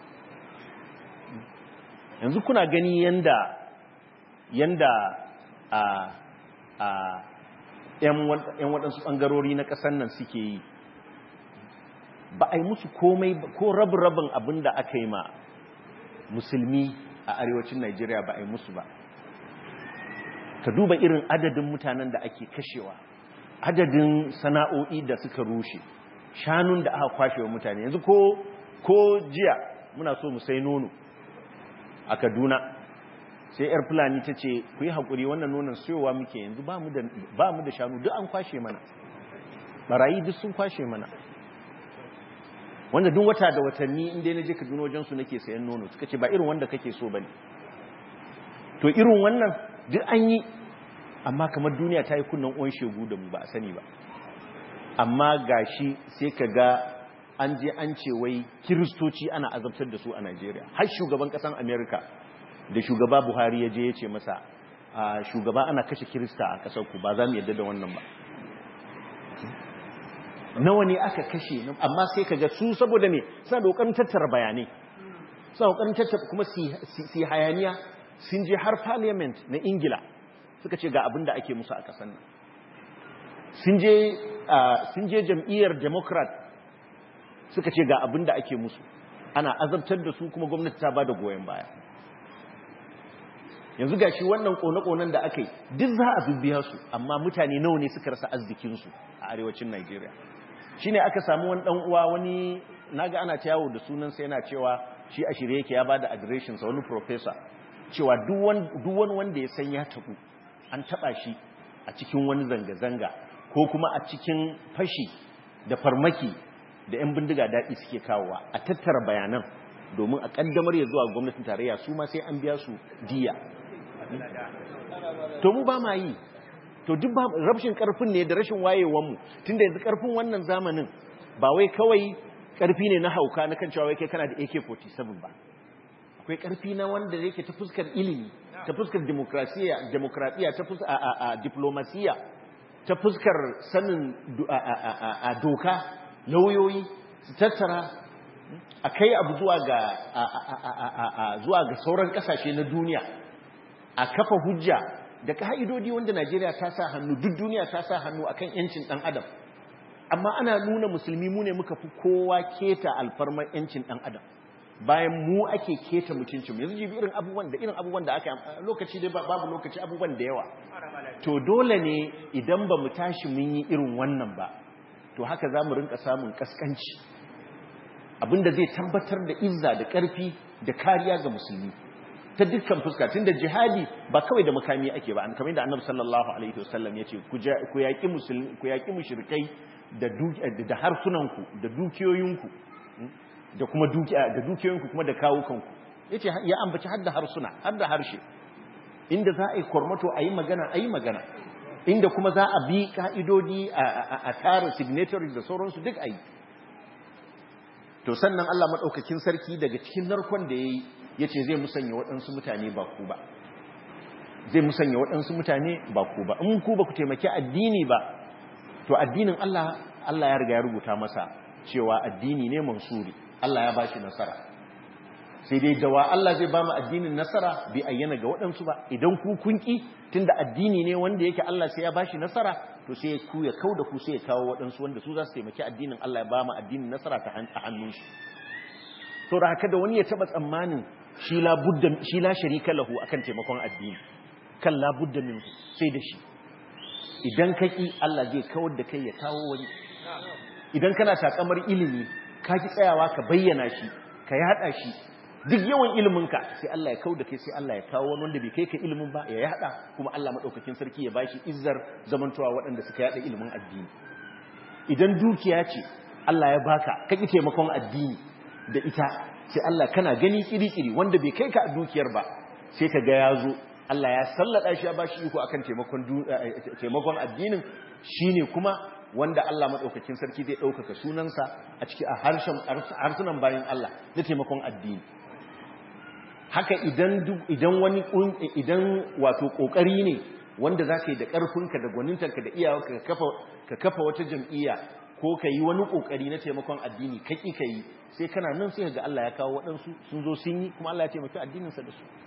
yanzu kuna gani yanda yanda a a 'yan waɗansu ɓangarori na ƙasar nan suke yi ba a yi musu komai ko rabin abin da aka yi ma musulmi a arewacin Najeriya ba a yi musu ba ka duba irin adadin mutanen da ake kashewa adadin sana'o'i da suka rushe shanun da aka kwashe wa mutane yanzu ko ko jiya muna so mu sai nono a Kaduna sai yar fulani ta ce ku yi haƙuri wannan nonon siyowa muke yanzu ba mu da shanu duk an kwashe mana barayi duk sun kwashe mana wanda duk wata da watanni inda na je Kaduna wajen su nake sayan nono suka ce ba irin wanda kake so bane to irin wannan duk an yi amma kamar duniya ta yi kunnan uwan shegu da mu ba a sani ba amma gashi sai ka ga an je an ce wai kiristoci ana azabtar da su a Najeriya har shugaban kasan America da shugaba Buhari ya je ya ce masa shugaba ana kashe kirista a kasar ku ba za mu yadda da wannan ba nawa ne aka kashe amma sai kaga su saboda me suna da kokarin tattara bayanai suna kokarin tattara kuma si hayaniya sun je har parliament na ingila suka ce ga abin da ake musu a kasan nan sun je sun je jam'iyyar democrat suka ce ga abin da ake musu ana azabtar da su kuma gwamnati ta bada goyon baya yanzu ga shi wannan kone-konen da aka yi duk za a bibbiya su amma mutane nawa ne suka rasa arzikinsu a arewacin Najeriya shi ne aka samu wani ɗan uwa wani naga ana ta yawo da sunansa yana cewa shi a shirye yake ya ba da adireshinsa wani profesa cewa duk wani wanda ya san ya taɓu an taɓa shi a cikin wani zanga-zanga ko kuma a cikin fashi da farmaki da 'yan bindiga daɗi suke kawowa a tattara bayanan domin a ƙaddamar ya zuwa gwamnatin tarayya su ma sai an biya su diya to mu ba ma yi to duk ba rashin karfin ne da rashin wayewan mu tunda yanzu karfin wannan zamanin ba wai kawai karfi ne na hauka na kan cewa wai kai kana da AK47 ba akwai karfi na wanda yake ta fuskar ilimi ta fuskar demokrasiya demokradiya ta fuskar a a diplomasiya ta fuskar sanin a doka lauyoyi su tattara a kai abu zuwa ga zuwa ga sauran kasashe na duniya a kafa hujja da ka'idodi wanda Najeriya ta sa hannu duk duniya ta sa hannu akan yancin dan adam amma ana nuna musulmi mu ne muka fi kowa keta alfarmar yancin dan adam bayan mu ake keta mutuncin yanzu jibi irin abubuwan da irin abubuwan da aka lokaci dai babu lokaci abubuwan da yawa to dole ne idan ba mu tashi mun yi irin wannan ba to haka za mu rinka samun kaskanci abinda zai tabbatar da izza da ƙarfi da kariya ga musulmi ta dukkan fuska tunda jihadi ba kawai da makami ake ba an kamar da annabi sallallahu alaihi wasallam yace ku ku yaki musulmi ku yaki mushrikai da da harsunanku da dukiyoyinku da kuma dukiya da dukiyoyinku kuma da kawukanku yace ya ambaci hadda harsuna hadda harshe inda za a yi kormato a yi magana a yi magana inda kuma za a bi ka'idodi a tara signatories da sauransu duk a yi to sannan Allah maɗaukakin sarki daga cikin narkon da ya yi ya ce zai musanya waɗansu mutane ba ku ba zai musanya waɗansu mutane ba ku ba in ku ba ku taimaki addini ba to addinin Allah Allah ya riga ya rubuta masa cewa addini ne mansuri Allah ya ba shi nasara sai dai dawa Allah zai ba mu addinin nasara bai ayyana ga waɗansu ba idan ku kunki tunda addini ne wanda yake Allah sai ya ba shi nasara to sai ku ya kau da ku sai ya kawo waɗansu wanda su za su taimaki addinin Allah ya ba mu addinin nasara ta hannun shi to da haka da wani ya taba tsammanin shi la budda shi la sharika lahu akan taimakon addini kan la budda min sai da shi idan kaki Allah zai kawar da kai ya kawo wani idan kana takamar ilimi ka ki tsayawa ka bayyana shi ka yada shi duk yawan iliminka sai Allah ya kau da kai sai Allah ya kawo wani wanda bai kai ka ilimin ba ya yada kuma Allah madaukakin sarki ya bashi izzar zamantowa waɗanda suka yada ilimin addini idan dukiya ce Allah ya baka ka ki taimakon addini da ita sai Allah kana gani kiri-kiri wanda bai kai ka a dukiyar ba sai ka ga ya zo Allah ya sallada shi ya bashi iko akan taimakon taimakon addinin shine kuma wanda Allah madaukakin sarki zai ɗaukaka sunansa a ciki a harshen harsunan bayan Allah na taimakon addini haka idan idan wani idan wato kokari ne wanda zaka yi da karfinka da gwanintarka da iyawarka ka kafa ka kafa wata jam'iyya ko ka yi wani kokari na taimakon addini ka ki ka yi sai kana nan sai ga Allah ya kawo waɗansu sun zo sun yi kuma Allah ya taimaki addininsa da su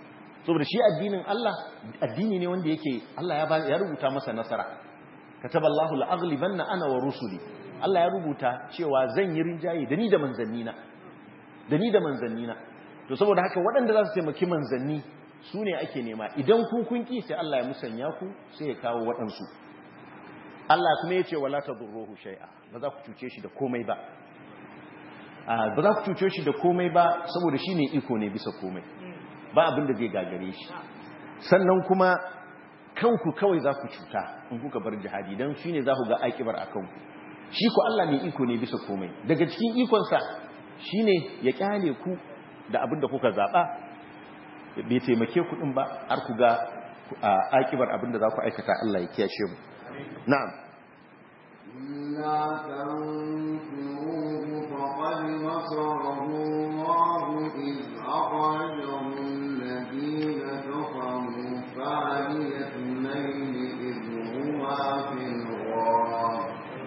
saboda shi addinin Allah addini ne wanda yake Allah ya ba ya rubuta masa nasara kataballahu la'aghlibanna ana wa rusuli Allah ya rubuta cewa zan yi rinjaye da ni da manzannina da ni da manzannina to saboda haka waɗanda za su taimaki manzanni su ne ake nema idan ku kun ki sai Allah ya musanya ku sai ya kawo waɗansu Allah kuma ya ce wala tadurruhu shay'a ba za ku cuce shi da komai ba ba za ku cuce shi da komai ba saboda shi ne iko ne bisa komai ba abin da zai gagare shi sannan kuma kanku kawai za ku cuta in kuka bar jihadi don shi ne za ku ga aikibar a kanku shi ku Allah mai iko ne bisa komai daga cikin ikonsa shi ne ya kyale ku da abin da kuka zaɓa bai taimake ku ɗin ba har ku ga aikibar abin da za ku aikata Allah ya kiyashe mu na'am إلا تنفروه فقد نصره الله إذ أخرجه الذين كفروا ثاني اثنين إذ هما في الغار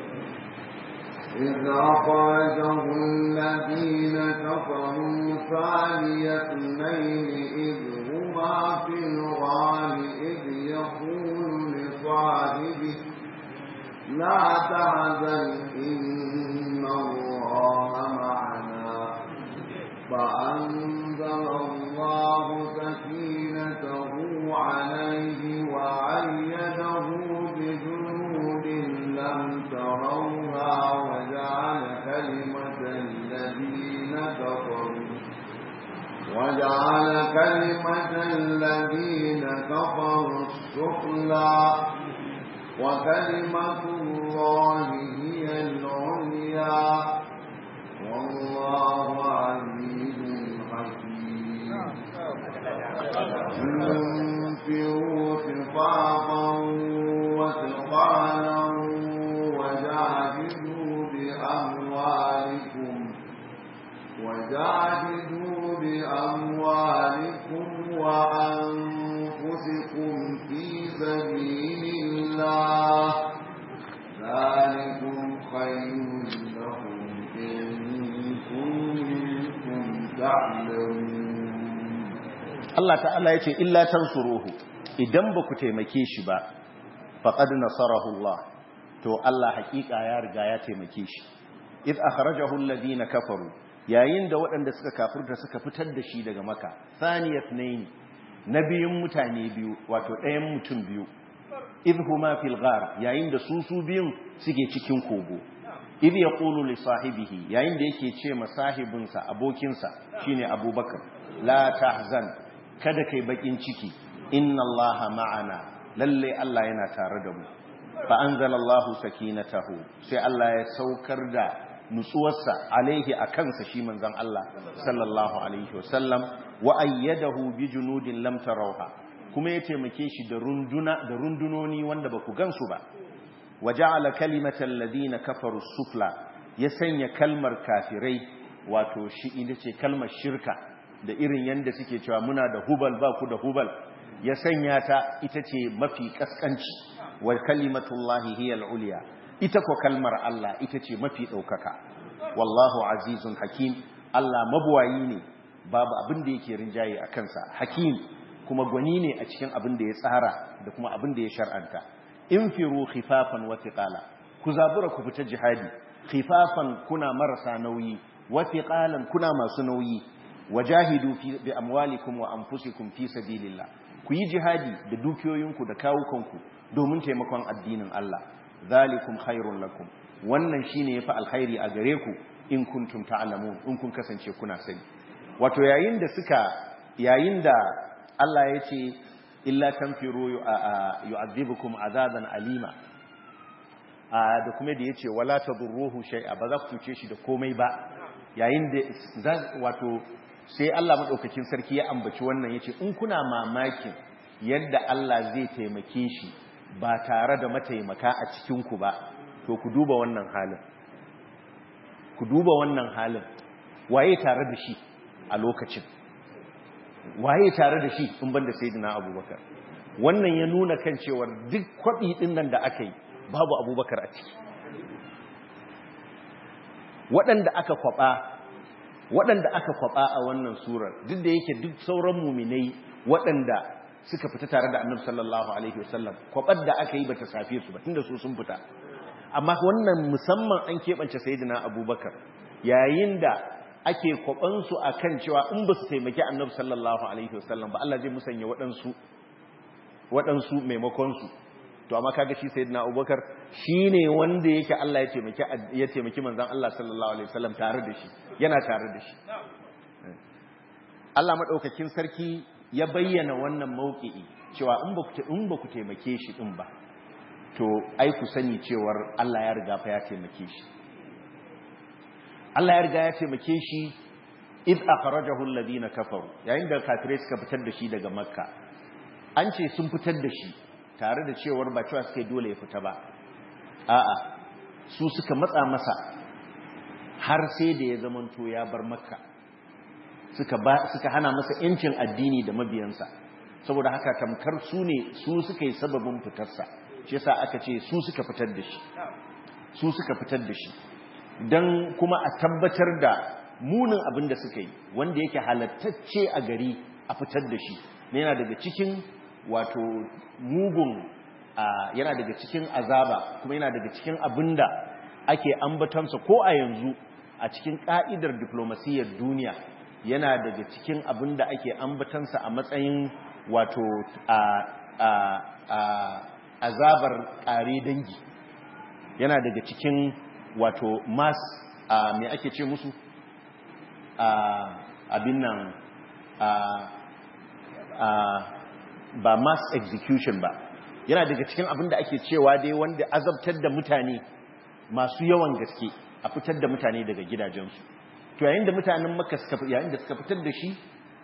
إذ أخرجه الذين كفروا ثاني اثنين إذ هما في الغار إذ يقول لصاحبه لا تحزن إن الله معنا فأنزل الله سكينته عليه وأيده بجنود لم تروها وجعل كلمة الذين كفروا وجعل كلمة الذين كفروا السفلى وكلمة الله هي العليا والله عزيز حكيم انفروا خفافا وثقالا وجاهدوا بأموالكم وجاهدوا بأموالكم وأنفسكم في سبيل الله ذلكم خير لكم إن كنتم تعلمون Allah ta'ala ya ce illa tansuruhu idan ba ku taimake shi ba faqad nasarahu Allah to Allah hakika ya riga ya taimake shi id akhrajahu alladhina kafaru yayin da waɗanda suka kafirta suka fitar da shi daga maka thaniyat nayn nabiyun mutane biyu wato ɗayan mutum biyu id huma fil ghar yayin da su su biyun suke cikin kogo id yaqulu li sahibihi yayin da yake ce ma sahibinsa abokinsa shine abubakar la tahzan kada kai bakin ciki inna allaha ma'ana lalle Allah yana tare da mu fa anzalallahu sakinatahu sai Allah ya saukar da nutsuwarsa alaihi akansa shi manzon Allah sallallahu alaihi wasallam wa ayyadahu bi junudin lam tarawha kuma ya taimake shi da runduna da rundunoni wanda ba ku gansu ba wa ja'ala kalimatal ladina kafaru sufla ya sanya kalmar kafirai wato shi ita ce kalmar shirka da irin yanda suke cewa muna da hubal ba ku da hubal ya sanya ta ita ce mafi kaskanci wa kalimatullahi hiya al-ulya ita ko kalmar Allah ita ce mafi daukaka wallahu azizun hakim Allah mabuwayi ne babu abin da yake rinjaye a kansa hakim kuma gwani ne a cikin abin da ya tsara da kuma abin da ya shar'anta infiru khifafan wa thiqala ku zabura ku fita jihadi khifafan kuna marasa nauyi wa thiqalan kuna masu nauyi wajahidu fi bi amwalikum wa anfusikum fi sabilillah ku yi jihadi da dukiyoyinku da kawukanku domin taimakon addinin Allah zalikum khairun lakum wannan shine yafi alkhairi a gare ku in kuntum ta'lamun in kun kasance kuna sani wato yayin da suka yayin da Allah ya ce illa tanfiru yu'adhibukum azaban alima da kuma da yace wala tadurruhu shay'a ba za ku tuce shi da komai ba yayin da wato sai Allah madaukakin sarki ya ambaci wannan yace in kuna mamakin yadda Allah zai taimake shi ba tare da mataimaka a cikin ku ba to ku duba wannan halin ku duba wannan halin waye tare da shi a lokacin waye tare da shi in banda sayyidina abubakar wannan ya nuna kan cewar duk kwabi din nan da aka yi babu abubakar a ciki waɗanda aka kwaba waɗanda aka kwaba a wannan surar duk da yake duk sauran muminai waɗanda suka fita tare da annabi sallallahu alaihi wasallam kwabar da aka yi bata safe su ba tunda su sun fita amma wannan musamman an keɓance sayyidina abubakar yayin da ake kwabansu a kan cewa in ba su taimaki annabi sallallahu alaihi wasallam ba Allah zai musanya waɗansu waɗansu maimakonsu to amma kaga shi sayyidina abubakar shi ne wanda yake Allah ya taimaki ya taimaki manzon Allah sallallahu alaihi wasallam tare da shi yana tare da shi Allah madaukakin sarki ya bayyana wannan mauki'i cewa in ba ku in ba ku taimake shi din ba to ai ku sani cewar Allah ya riga fa ya taimake shi Allah ya riga ya taimake shi id akhrajahu alladhina kafaru yayin da kafirai suka fitar da shi daga makka an ce sun fitar da shi tare da cewar ba cewa suka dole ya fita ba a'a su suka matsa masa har sai da ya zamanto ya bar makka suka ba suka hana masa yancin addini da mabiyansa saboda haka tamkar su ne su suka yi sababin fitarsa shi yasa aka ce su suka fitar da shi su suka fitar da shi don kuma a tabbatar da munin abin da suka yi wanda yake halattacce a gari a fitar da shi yana daga cikin wato mugun yana daga cikin azaba kuma yana daga cikin abin da ake ambatansa ko a yanzu a cikin ka'idar diplomasiyyar duniya yana daga cikin abin da ake ambatansa a matsayin wato azabar ƙare dangi yana daga cikin wato mass a me ake ce musu abin nan ba mass execution ba yana daga cikin abin da ake cewa dai wanda azabtar da mutane masu yawan gaske a fitar da mutane daga gidajensu to yayin da mutanen maka yayin da suka fitar da shi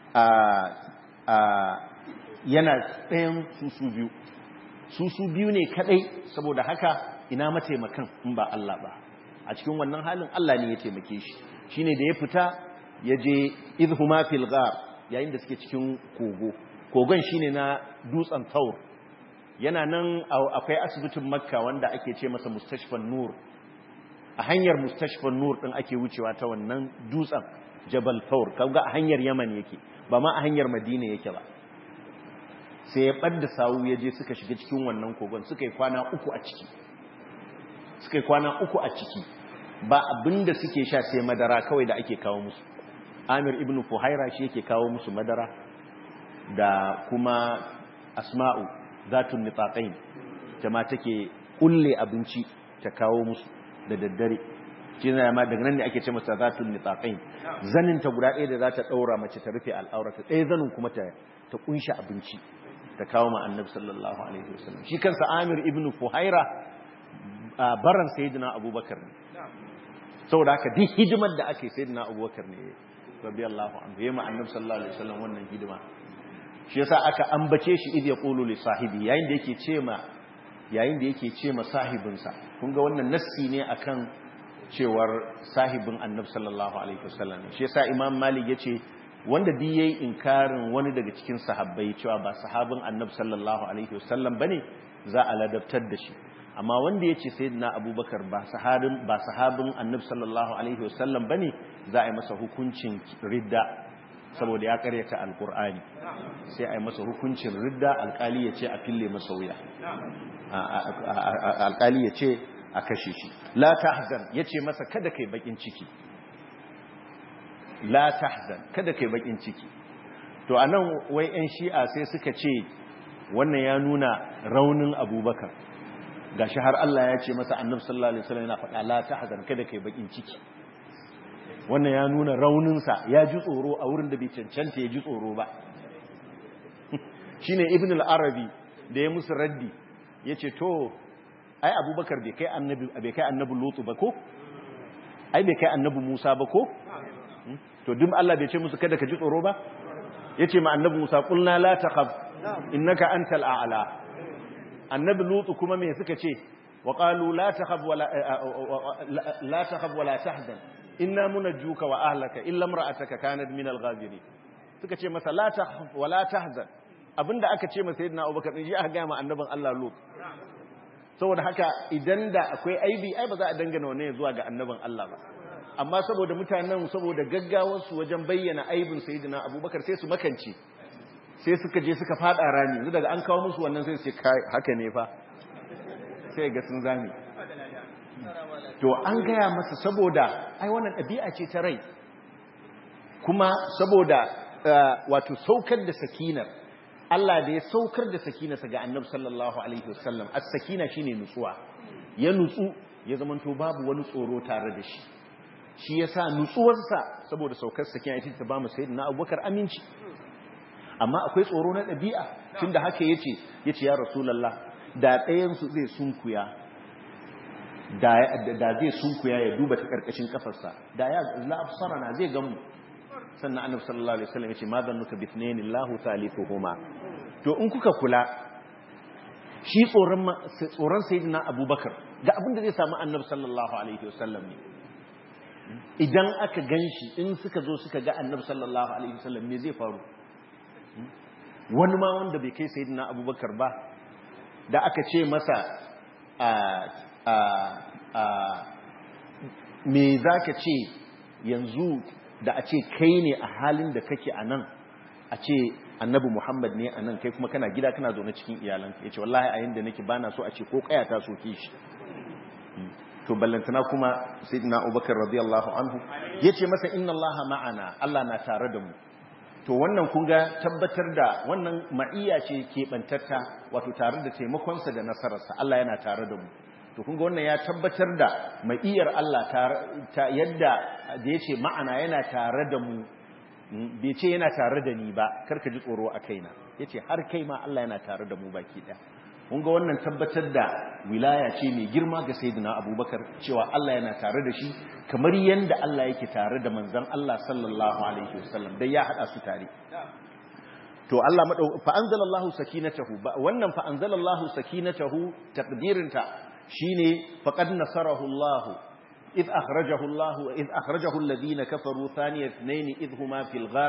yana tsayin susu biyu susu biyu ne kadai saboda haka ina mataimakan in ba Allah ba a cikin wannan halin Allah ne ya taimake shi shine da ya fita ya je idhuma fil ghar yayin da suke cikin kogo kogon shine na dutsen taur yana nan akwai asibitin makka wanda ake ce masa mustashfan nur a hanyar mustashfan nur din ake wucewa ta wannan dutsen jabal taur kaga a hanyar yaman yake ba ma a hanyar madina yake ba sai ya ɓadda sawu ya je suka shiga cikin wannan kogon suka yi kwana uku a ciki suka yi kwana uku a ciki ba abinda suke sha sai madara kawai da ake kawo musu amir ibn fuhaira shi yake kawo musu madara da kuma asma'u zatun nitsaqain jama take kulle abinci ta kawo musu da daddare shi ne ma daga nan ne ake ce masa zatun nitsaqain zanin ta guda ɗaya da za ta ɗaura mace ta rufe al'aurata ɗaya zanin kuma ta ta kunshi abinci ta kawo ma annabi sallallahu alaihi wasallam shi kansa amir ibn fuhaira baran sayyidina abubakar ne saboda haka duk hidimar da ake sayyidina abubakar ne radiyallahu anhu yayin annabi sallallahu alaihi wasallam wannan hidima shi yasa aka ambace shi idh yaqulu li sahibi yayin da yake ce ma yayin da yake ce ma sahibinsa kun ga wannan nassi ne akan cewar sahibin annabi sallallahu alaihi wasallam shi yasa imam malik yace wanda duk yayi inkarin wani daga cikin sahabbai cewa ba sahabin annabi sallallahu alaihi wasallam bane za a ladabtar da shi amma wanda yace sayyidina abubakar ba sahabin ba sahabin annabi sallallahu alaihi wasallam bane za a yi masa hukuncin ridda saboda ya karyata alqur'ani sai a yi masa hukuncin ridda alkali yace a fille masa wuya alkali yace a kashe shi la tahzan yace masa kada kai bakin ciki la tahzan kada kai bakin ciki to anan wai yan shi'a sai suka ce wannan ya nuna raunin abubakar gashi har Allah ya ce masa annabi sallallahu alaihi wasallam yana faɗa la tahzan kada kai bakin ciki wannan ya nuna raunin sa ya ji tsoro a wurin da bai cancanta ya ji tsoro ba shine ibn al-arabi da ya musu raddi yace to ai abubakar bai kai annabi bai kai annabi lutu ba ko ai bai kai annabi musa ba ko to duk Allah bai ce musu kada ka ji tsoro ba yace ma annabi Musa qulna la takhaf innaka antal a'la annabi Lutu kuma me suka ce wa qalu la takhaf wala la takhaf wala tahzan inna munajjuka wa ahlaka illa imra'ataka kanat min al-ghabirin suka ce masa la takhaf wala tahzan abinda aka ce masa sayyidina Abubakar din shi aka ga ma annabin Allah Lut saboda haka idan da akwai aibi ai ba za a dangana wannan zuwa ga annabin Allah ba amma saboda mutanen saboda gaggawarsu wajen bayyana aibin sayyidina abubakar sai su makance sai suka je suka fada rami yanzu daga an kawo musu wannan sai su ce kai haka ne fa sai ga sun zame to an gaya masa saboda ai wannan ɗabi'a ce ta rai kuma saboda wato saukar da sakinar Allah da ya saukar da sakinarsa ga annabi sallallahu alaihi wasallam as-sakina shine nutsuwa ya nutsu ya zamanto babu wani tsoro tare da shi shi yasa nutsuwarsa saboda saukar sakina ita ta ba mu sayyidina Abubakar aminci amma akwai tsoro na ɗabi'a tunda haka yace yace ya rasulullah da ɗayan su zai sunkuya da da zai sunkuya ya duba ta karkashin kafarsa da ya la absarana zai gamu sannan annabi sallallahu alaihi wasallam yace ma zannuka bi ithnain Allahu thalithuhuma to in kuka kula shi tsoron tsoron sayyidina Abubakar ga abin da zai samu annabi sallallahu alaihi wasallam ne idan aka ganshi in suka zo suka ga annabi sallallahu alaihi wasallam me zai faru wani ma wanda bai kai sayyidina Abubakar ba da aka ce masa a a a me zaka ce yanzu da a ce kai ne a halin da kake a nan a ce annabi muhammad ne a nan kai kuma kana gida kana zaune cikin iyalanka ya ce wallahi a yadda nake bana so a ce ko kaya ta soke shi to ballantana kuma sayyidina abubakar radiyallahu anhu ya ce masa inna allaha ma'ana allah na tare da mu to wannan kun ga tabbatar da wannan ma'iyya ce keɓantatta wato tare da taimakonsa da nasararsa allah yana tare da mu to kun ga wannan ya tabbatar da ma'iyar Allah ta yadda da ya ce ma'ana yana tare da mu bai ce yana tare da ni ba karka ji tsoro a kaina ya ce har kai ma Allah yana tare da mu baki ɗaya kun ga wannan tabbatar da wilaya ce mai girma ga sayyidina abubakar cewa Allah yana tare da shi kamar yadda Allah yake tare da manzon Allah sallallahu alaihi wasallam dai ya hada su tare to Allah madau fa anzalallahu sakinatahu wannan fa anzalallahu sakinatahu taqdirinta shine faqad nasarahu Allah id akhrajahu Allah id akhrajahu alladhina kafaru thaniya ithnain id huma fil ghar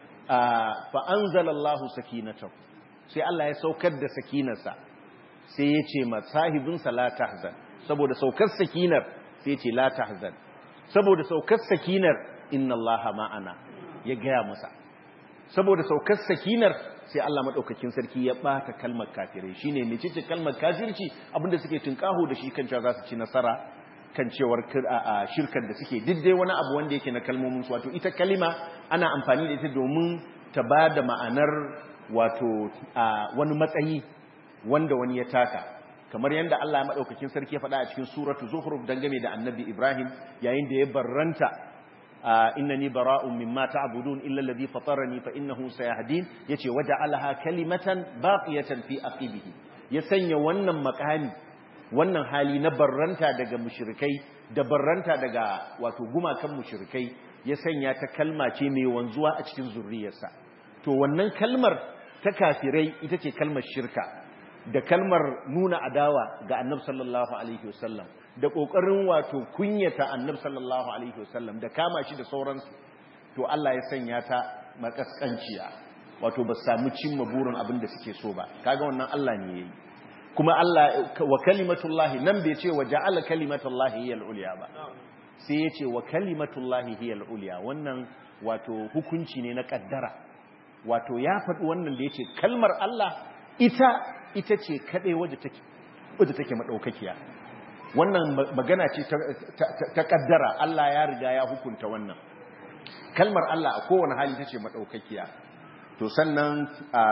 fa anzala Allah sakinatahu sai Allah ya saukar da sakinarsa sai ya ce ma sahibinsa la tahzan saboda saukar sakinar sai ya ce la tahzan saboda saukar sakinar inna Allah ma'ana ya gaya masa saboda saukar sakinar sai Allah madaukakin sarki ya bata kalmar kafirai shine mecece kalmar kafirci abinda suke tunkaho da shi kan cewa za su ci nasara kan cewar shirkar da suke diddai wani abu wanda yake na kalmomin su wato ita kalima ana amfani da ita domin ta bada ma'anar wato wani matsayi wanda wani ya taka kamar yadda Allah madaukakin sarki ya faɗa a cikin suratu zuhruf dangane da annabi Ibrahim yayin da ya barranta innani bara'un mimma ta'budun illa alladhi fatarani fa innahu sayahdin yace waja'alaha kalimatan baqiyatan fi aqibihi ya sanya wannan makami wannan hali na barranta daga mushrikai da barranta daga wato gumakan mushrikai ya sanya ta kalma ce mai wanzuwa a cikin zurriyarsa to wannan kalmar ta kafirai ita ce kalmar shirka da kalmar nuna adawa ga annabi sallallahu alaihi wasallam da kokarin wato kunyata annabi sallallahu alaihi wasallam da kama shi da sauransu to Allah ya sanya ta makaskanciya wato ba samu cimma burin abin da suke so ba kaga wannan Allah ne yayi kuma Allah wa kalimatullahi nan bai ce wa ja'ala kalimatullahi hiya al-ulya ba sai ya ce wa kalimatullahi hiya al-ulya wannan wato hukunci ne na kaddara wato ya faɗi wannan da yace kalmar Allah ita ita ce kaɗai wadda take maɗaukakiya wannan magana ce ta ƙaddara Allah ya riga ya hukunta wannan kalmar Allah a kowane hali ta ce maɗaukakiya to sannan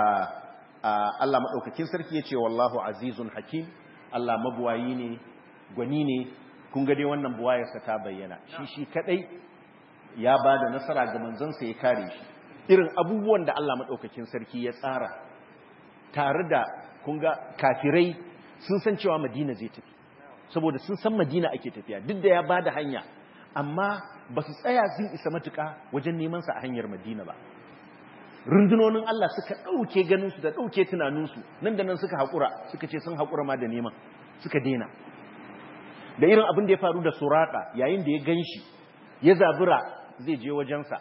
Allah maɗaukakin sarki ya ce wallahu azizun hakim Allah mabuwayi ne gwani ne kun gade wannan buwayarsa ta bayyana shi shi kaɗai ya ba da nasara ga manzansa ya kare shi irin abubuwan da Allah maɗaukakin sarki ya tsara tare da kunga kafirai sun san cewa madina zai tafi saboda sun san madina ake tafiya duk da ya ba da hanya amma ba su tsaya sun isa matuka wajen nemansa a hanyar madina ba rundunonin Allah suka ɗauke ganinsu da ɗauke tunaninsu nan da nan suka haƙura suka ce sun haƙura ma da neman suka dena da irin abin da ya faru da suraka yayin da ya gan shi ya zabura zai je wajensa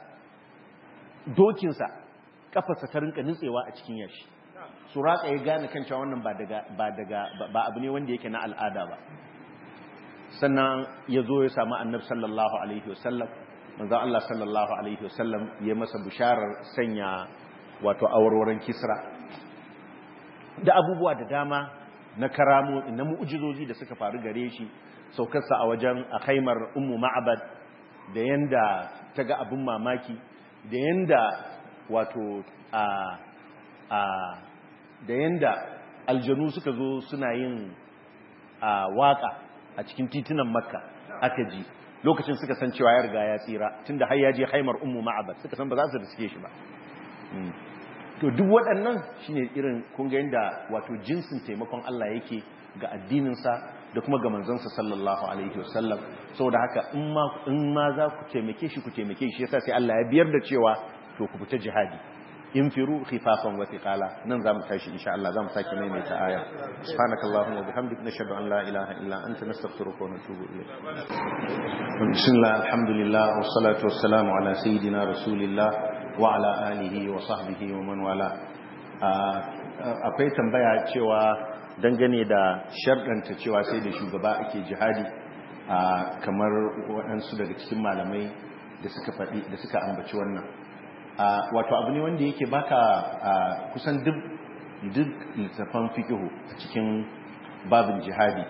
dokinsa kafarsa ta rinka nutsewa a cikin yashi suraka ya gane kan cewa wannan ba daga ba daga ba abu ne wanda yake na al'ada ba sannan ya zo ya samu annab sallallahu alaihi wasallam manzan Allah sallallahu alaihi wasallam ya masa bisharar sanya wato awarwaron kisra da abubuwa da dama na karamo na mu'ujizoji da suka faru gare shi saukarsa a wajen a haimar ummu ma'abad da yanda ta ga abin mamaki da yanda wato a a da yanda aljanu suka zo suna yin a waka a cikin titunan makka aka ji lokacin suka san cewa ya riga ya tsira tunda har ya je haimar ummu ma'abad suka san ba za su riske shi ba to duk waɗannan shine irin kun ga yanda wato jinsin taimakon Allah yake ga addininsa da kuma ga manzansa sallallahu alaihi wasallam saboda haka in ma in ma za ku taimake shi ku taimake shi yasa sai Allah ya biyar da cewa to ku fita jihadi infiru khifafan wa thiqala nan zamu tashi insha Allah zamu sake maimaita aya subhanakallahumma wa bihamdika nashhadu an la ilaha illa anta nastaghfiruka wa natubu ilayk bismillah alhamdulillah wassalatu wassalamu ala sayidina rasulillah wa ala alihi wa sahbihi wa man wala akwai tambaya cewa dangane da sharɗanta cewa sai da shugaba ake jihadi kamar waɗansu daga cikin malamai da suka faɗi da suka ambaci wannan wato abu ne wanda yake baka kusan duk duk littafan fikihu a cikin babin jihadi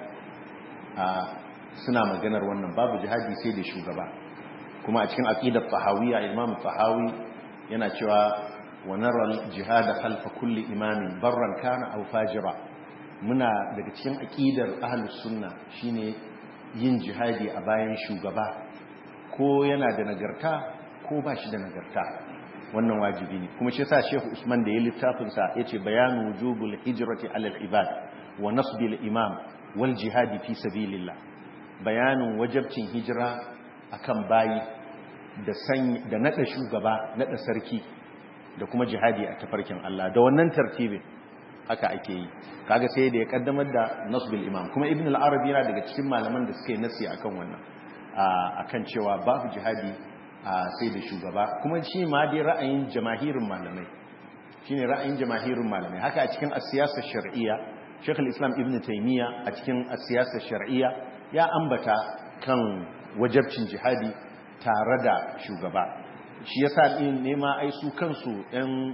suna maganar wannan babu jihadi sai da shugaba kuma a cikin aqidar tahawiyya imam tahawi yana cewa wa nara jihad khalfa kulli imamin barran kana aw fajira muna daga cikin aqidar ahlus sunna shine yin jihadi a bayan shugaba ko yana da nagarta ko ba shi da nagarta wannan wajibi ne kuma shi yasa Sheikh Usman da ya littafin sa yace bayanu wujubul hijrati ala al-ibad wa nasbil imam wal jihadi fi sabilillah bayanin wajabcin hijira akan bayi da san da nada shugaba nada sarki da kuma jihadi a tafarkin Allah da wannan tartibin haka ake yi kaga sai da ya kaddamar da nasbil imam kuma ibn al-arabi yana daga cikin malaman da suka yi nasi akan wannan akan cewa babu jihadi sai da shugaba kuma shi ma dai ra'ayin jamahirin malamai shine ra'ayin jamahirin malamai haka a cikin siyasar shar'iyya Sheikh al-Islam Ibn Taymiyyah a cikin siyasar shar'iyya ya ambata kan wajabcin jihadi tare da shugaba shi yasa din nema ai su kansu ɗan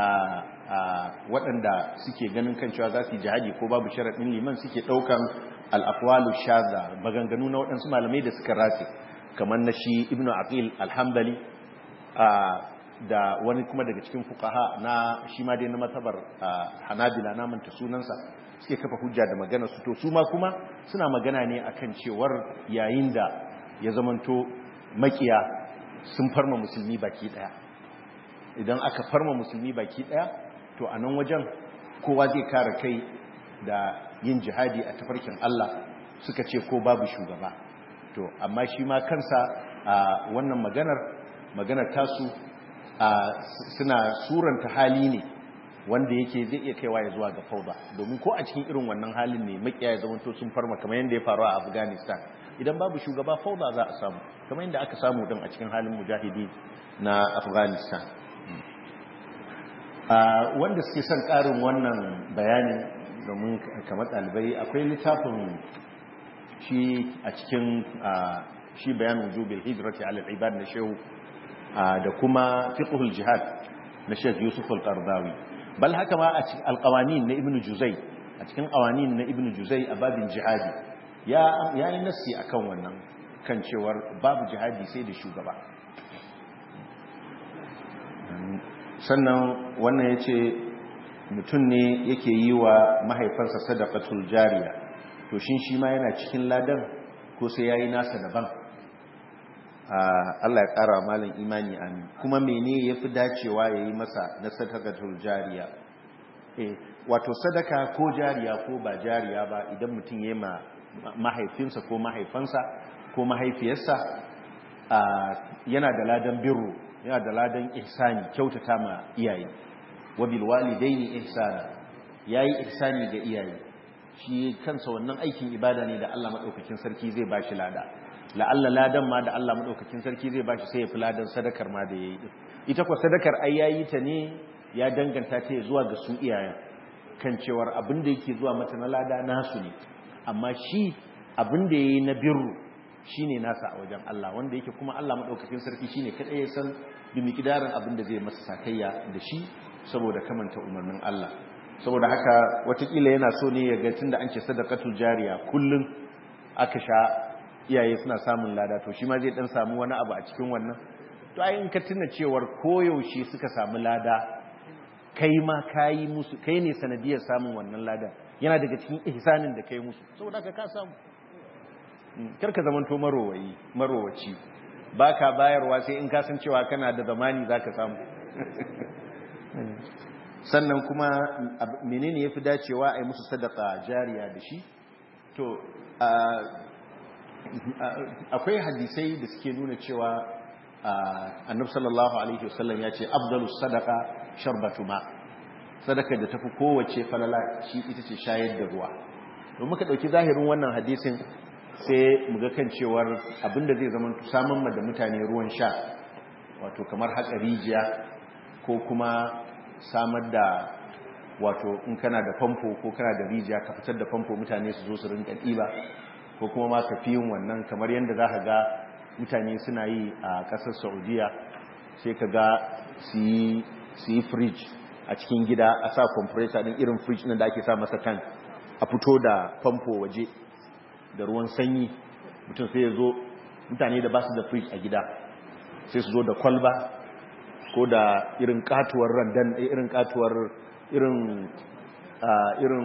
waɗanda suke ganin kan cewa za su yi jihadi ko babu sharaɗin liman suke ɗaukan al-aqwalu shaza maganganu na waɗansu malamai da suka race kamar na shi ibn aqil alhambali da wani kuma daga cikin fukaha na shi ma dai na matabar hanabila na manta sunansa suke kafa hujja da magana su to su ma kuma suna magana ne akan cewar yayin da ya zamanto makiya sun farma musulmi baki daya idan aka farma musulmi baki daya to a nan wajen kowa zai kare kai da yin jihadi a tafarkin Allah suka ce ko babu shugaba to amma shi ma kansa a wannan maganar maganar tasu suna suranta hali ne wanda yake zai iya kaiwa ya zuwa ga fauda domin ko a cikin irin wannan halin ne makiya ya zamanto sun farma kamar yadda ya faru a afghanistan idan babu shugaba fauda za a samu kamar yadda aka samu din a cikin halin mujahidi na afghanistan wanda suke son karin wannan bayanin domin kamar ɗalibai akwai littafin shi a cikin shi bayanin jubil hijrati ala ibad na shehu da kuma fiqhul jihad na Sheikh Yusuf al-Qardawi bal haka ma a cikin alqawanin na Ibn Juzay a cikin qawanin na Ibn Juzay a babin jihadi ya yayi nassi akan wannan kan cewar babu jihadi sai da shugaba sannan wannan yace mutum ne yake yi wa mahaifansa sadaqatul jariya to shin shi ma yana cikin ladan ko sai yayi nasa daban Allah ya ƙara malin imani amin kuma mene yafi dacewa yayi masa na sadaqatul jariya eh wato sadaka ko jariya ko ba jariya ba idan mutum yayi ma mahaifinsa ko mahaifansa ko mahaifiyarsa yana da ladan birru yana da ladan ihsani kyautata ma iyaye wa bil walidaini ihsana yayi ihsani ga iyaye shi kansa wannan aikin ibada ne da Allah madaukakin sarki zai bashi lada la'alla ladan ma da Allah madaukakin sarki zai bashi sai ya fi ladan sadakar ma da yayi ita ko sadakar ai yayi ta ne ya danganta ta zuwa ga su iyayen kan cewar abin da yake zuwa mata na lada nasu ne amma shi abin da yayi na birru shine nasa a wajen Allah wanda yake kuma Allah madaukakin sarki shine kadai ya san bimikidarin abin da zai masa sakayya da shi saboda kamanta umarnin Allah saboda haka watakila yana so ne ya ga tunda an ce sadaqatul jariya kullun aka sha iyaye suna samun lada to shi ma zai dan samu wani abu a cikin wannan to ai in ka tuna cewar koyaushe suka samu lada kai ma kayi musu kai ne sanadiyar samun wannan lada yana daga cikin ihsanin da kai musu saboda haka ka samu karka zamanto marowayi marowaci baka bayarwa sai in ka san cewa kana da zamani zaka samu sannan kuma menene yafi dacewa a yi musu sadaka jariya da shi to akwai hadisai da suke nuna cewa annab sallallahu alaihi wasallam ya ce abdullu sadaka sharbatu ma sadaka da tafi kowace falala shi ita ce shayar da ruwa don muka dauki zahirin wannan hadisin sai muga kan cewar abinda zai zama samun da mutane ruwan sha wato kamar haka rijiya ko kuma samar da wato in kana da famfo ko kana da rijiya ka fitar da famfo mutane su zo su rinka ɗiba ko kuma ma ka fi yin wannan kamar yadda za ka ga mutane suna yi a ƙasar saudiya sai ka ga su yi fridge a cikin gida a sa compressor ɗin irin fridge nan da ake sa masa tank a fito da famfo waje da ruwan sanyi mutum sai ya zo mutane da ba su da fridge a gida sai su zo da kwalba ko da irin katuwar randan irin katuwar irin irin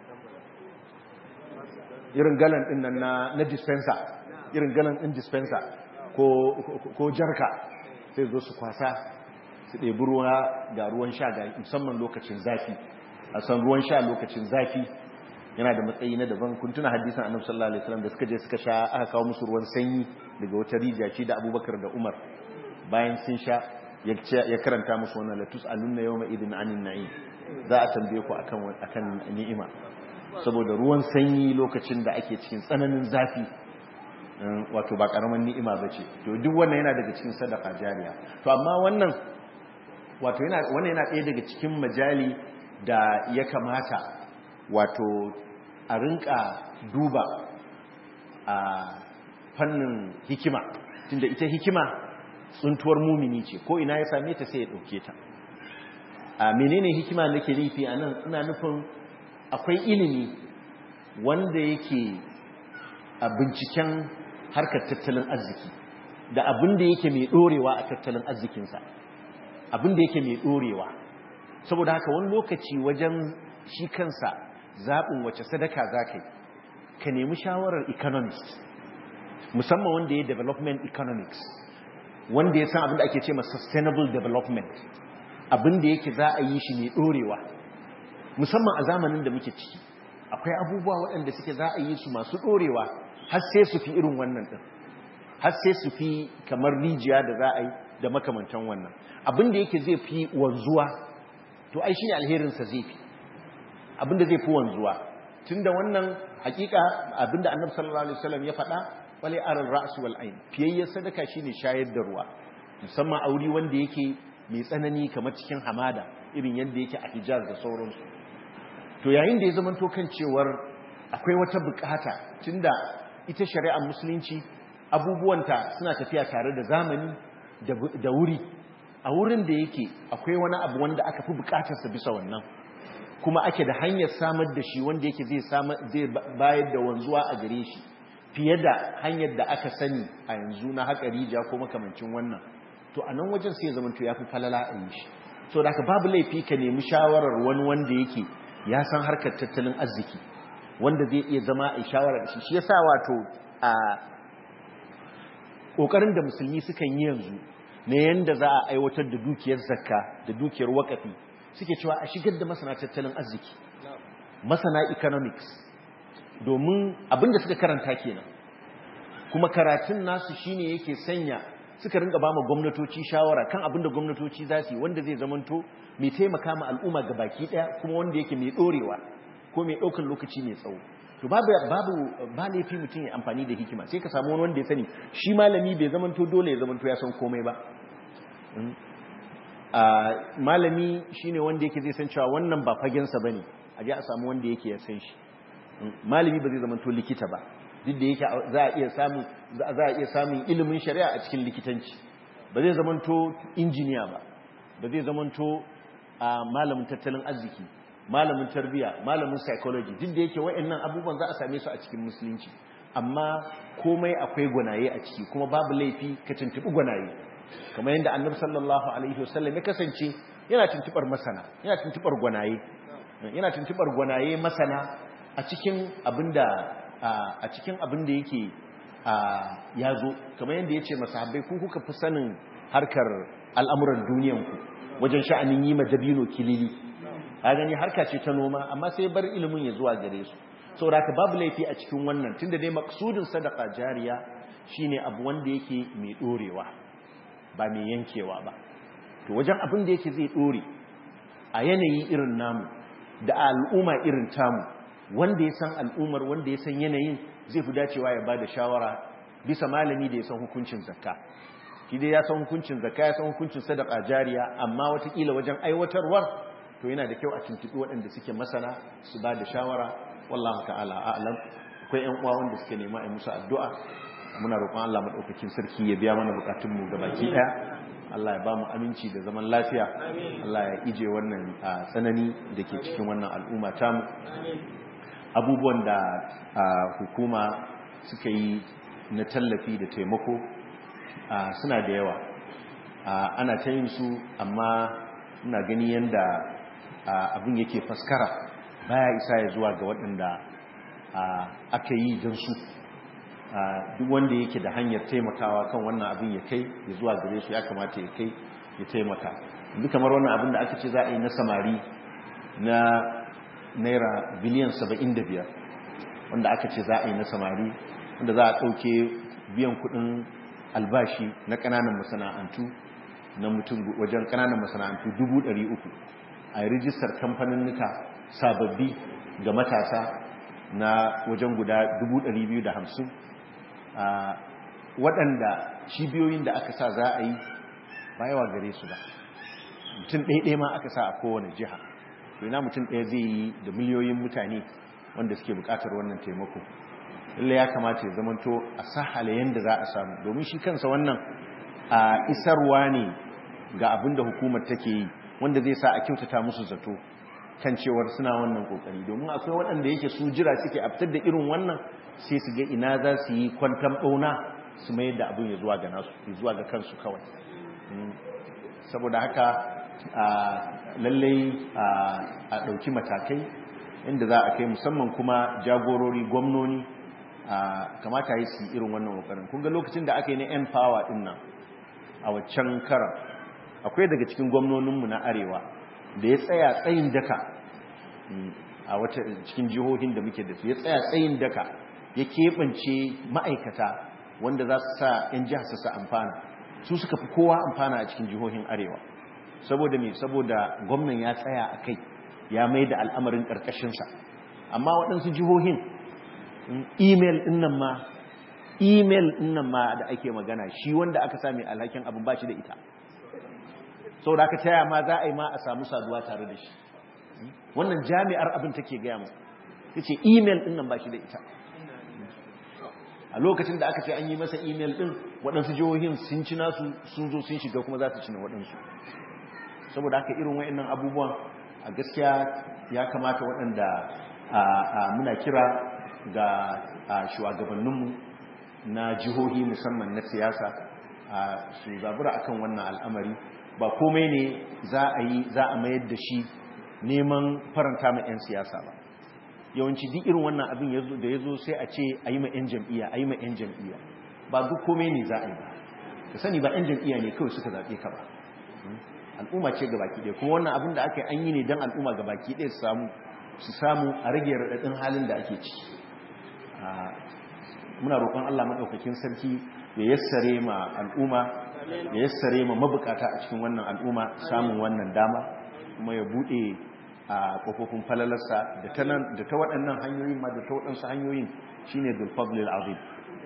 irin galan din nan na na dispenser irin galan din dispenser ko ko jarka sai zo su kwasa su ɗebi ruwa ga ruwan sha ga musamman lokacin zafi a san ruwan sha lokacin zafi yana da matsayi na daban kun tuna hadisan annabi sallallahu alaihi wasallam da suka je suka sha aka kawo musu ruwan sanyi daga wata rijiya ce da Abubakar da Umar bayan sun sha ya karanta musu wannan latus alunna yawma idin anin na'im za a tambaye ku akan akan ni'ima saboda ruwan sanyi lokacin da ake cikin tsananin zafi wato ba karaman ni'ima bace to duk wannan yana daga cikin sadaka jariya to amma wannan wato yana wannan yana ɗaya daga cikin majali da ya kamata wato a rinka duba a fannin hikima tunda ita hikima tsuntuwar mumini ce ko ina ya same ta sai ya ɗauke ta a menene hikima da ke nufi a nan ina nufin akwai ilimi wanda yake a binciken harkar tattalin arziki da abin da yake mai ɗorewa a tattalin arzikinsa abin da yake mai ɗorewa saboda haka wani lokaci wajen shi kansa zaɓin wace sadaka za ka yi ka nemi shawarar economist musamman wanda ya development economics wanda ya san abin da ake ce ma sustainable development abin da yake za a yi shi mai ɗorewa musamman a zamanin da muke ciki akwai abubuwa waɗanda suke za a yi su masu ɗorewa har sai su fi irin wannan ɗin har sai su fi kamar rijiya da za a yi da makamantan wannan abin da yake zai fi wanzuwa to ai shi ne alherinsa zai fi abin da zai fi wanzuwa tun da wannan hakika abin da annabi sallallahu alaihi wasallam ya faɗa wale aral ra'su wal ayn fiyayyar sadaka shine shayar da ruwa musamman auri wanda yake mai tsanani kamar cikin hamada irin yadda yake a Hijaz da sauransu to yayin da ya zama to kan cewar akwai wata bukata tunda ita shari'ar musulunci abubuwanta suna tafiya tare da zamani da wuri a wurin da yake akwai wani abu wanda aka fi bukatarsa bisa wannan kuma ake da hanyar samar da shi wanda yake zai bayar da wanzuwa a gare shi fiye da hanyar da aka sani a yanzu na haka rija ko makamancin wannan to a nan wajen sai zama to ya fi falala a yi shi so da babu laifi ka nemi shawarar wani wanda yake ya san harkar tattalin arziki wanda zai iya zama a shawarar shi shi yasa wato a kokarin da musulmi sukan yi yanzu na yanda za a aiwatar da dukiyar zakka da dukiyar wakafi suke cewa a shigar da masana tattalin arziki masana economics domin abinda suka karanta kenan kuma karatun nasu shine yake sanya suka rinka ba ma gwamnatoci shawara kan abinda gwamnatoci za su yi wanda zai zamanto mai taimaka ma al'umma ga baki daya kuma wanda yake mai dorewa ko mai ɗaukar lokaci mai tsawo to babu babu ba laifi mutum ya amfani da hikima sai ka samu wani wanda ya sani shi malami bai zamanto dole ya zamanto ya san komai ba malami shine wanda yake zai san cewa wannan ba fagensa bane a je a samu wanda yake ya san shi malami ba zai zamanto likita ba duk da yake za a iya samun za a iya samun ilimin shari'a a cikin likitanci ba zai zamanto injiniya ba ba zai zamanto a malamin tattalin arziki malamin tarbiyya malamin psychology duk da yake wayannan abubuwan za a same su a cikin musulunci amma komai akwai gwanaye a ciki kuma babu laifi ka tuntubi gwanaye kamar yadda annabi sallallahu alaihi wasallam ya kasance yana tuntubar masana yana tuntubar gwanaye yana tuntubar gwanaye masana a cikin abinda a cikin abinda yake ya zo kamar yadda ya ce masahabbai ku kuka fi sanin harkar al'amuran duniyanku wajen sha'anin yi ma dabino kilili a gani harka ce ta noma amma sai bar ilimin ya zuwa gare su saboda ka babu laifi a cikin wannan tunda dai maksudin sadaka jariya shine abu wanda yake mai dorewa ba mai yankewa ba to wajen abin da yake zai dore a yanayi irin namu da al'umma irin tamu wanda ya san al'ummar wanda ya san yanayin zai fi dacewa ya bada shawara bisa malami da ya san hukuncin zakka shi dai ya san hukuncin zakka ya san hukuncin sadaka jariya amma watakila wajen aiwatarwar to yana da kyau a tuntuɓi waɗanda suke masana su ba da shawara wallahu ta'ala a'lam akwai ƴan uwa wanda suke nema a musu addu'a muna roƙon Allah madaukakin sarki ya biya mana bukatun mu gabaki ɗaya Allah ya ba mu aminci da zaman lafiya Allah ya ije wannan tsanani da ke cikin wannan al'umma tamu abubuwan da hukuma suka yi na tallafi da taimako suna da yawa ana ta yin su amma ina gani yadda abin yake faskara baya isa ya zuwa ga waɗanda aka yi don su duk wanda yake da hanyar taimakawa kan wannan abin ya kai ya zuwa gare su ya kamata ya kai ya taimaka duk kamar wannan abin da aka ce za a yi na samari na naira biliyan 75 wanda aka ce za a yi na samari wanda za a ɗauke biyan kuɗin albashi na ƙananan masana'antu na mutum wajen ƙananan masana'antu 300 a yi rijistar kamfanin nuka sababbi ga matasa na wajen guda 250 waɗanda cibiyoyin da aka sa za a yi ba yawa gare su ba mutum ɗaiɗai ma aka sa a kowane jiha to ina mutum ɗaya zai yi da miliyoyin mutane wanda suke buƙatar wannan taimako lallai ya kamata ya zamanto a sahala yadda za a samu domin shi kansa wannan a isarwa ne ga abin da hukumar take yi wanda zai sa a kyautata musu zato kan cewar suna wannan kokari domin akwai waɗanda yake su jira suke a fitar da irin wannan sai su ga ina za su yi kwantan ɓauna su mayar da abin ya zuwa ga nasu ya zuwa ga kansu kawai saboda haka lallai a ɗauki matakai inda za a kai musamman kuma jagorori gwamnoni kamata yi su irin wannan kokarin kun ga lokacin da aka yi na yan power din nan a waccan karan akwai daga cikin gwamnoninmu na arewa da ya tsaya tsayin daka a wata cikin jihohin da muke da su ya tsaya tsayin daka ya keɓance ma'aikata wanda za su sa 'yan jihar su amfana su suka fi kowa amfana a cikin jihohin arewa saboda me saboda gwamnan ya tsaya a kai ya mai da al'amarin ƙarƙashinsa amma waɗansu jihohin email ɗin nan ma email ɗin nan ma da ake magana shi wanda aka sami alhakin abin ba shi da ita sau da aka taya ma za a yi ma a samu saduwa tare da shi wannan jami'ar abin take gaya mu ta ce email ɗin nan ba shi da ita a lokacin da aka ce an yi masa email ɗin waɗansu jihohin sun ci nasu sun zo sun shiga kuma za su cina waɗansu saboda haka irin wa'annan abubuwan a gaskiya ya kamata waɗanda muna kira ga shugabanninmu na jihohi musamman na siyasa su zabura akan wannan al'amari ba komai ne za a yi za a mayar da shi neman faranta ma 'yan siyasa ba yawanci duk irin wannan abin da ya zo sai a ce a yi ma 'yan jam'iyya a yi ma 'yan jam'iyya ba duk komai ne za a yi ba ka sani ba 'yan jam'iyya ne kawai suka zaɓe ka ba al'umma ce ga baki ɗaya kuma wannan abin da aka yi an yi ne don al'umma ga baki ɗaya su samu su samu a rage raɗaɗin halin da ake ciki muna roƙon Allah maɗaukakin sarki ya yassare ma al'umma ya yassare ma mabukata a cikin wannan al'umma samun wannan dama kuma ya buɗe a ƙofofin falalarsa da ta waɗannan hanyoyin ma da ta waɗansu hanyoyin shine dulfablil azim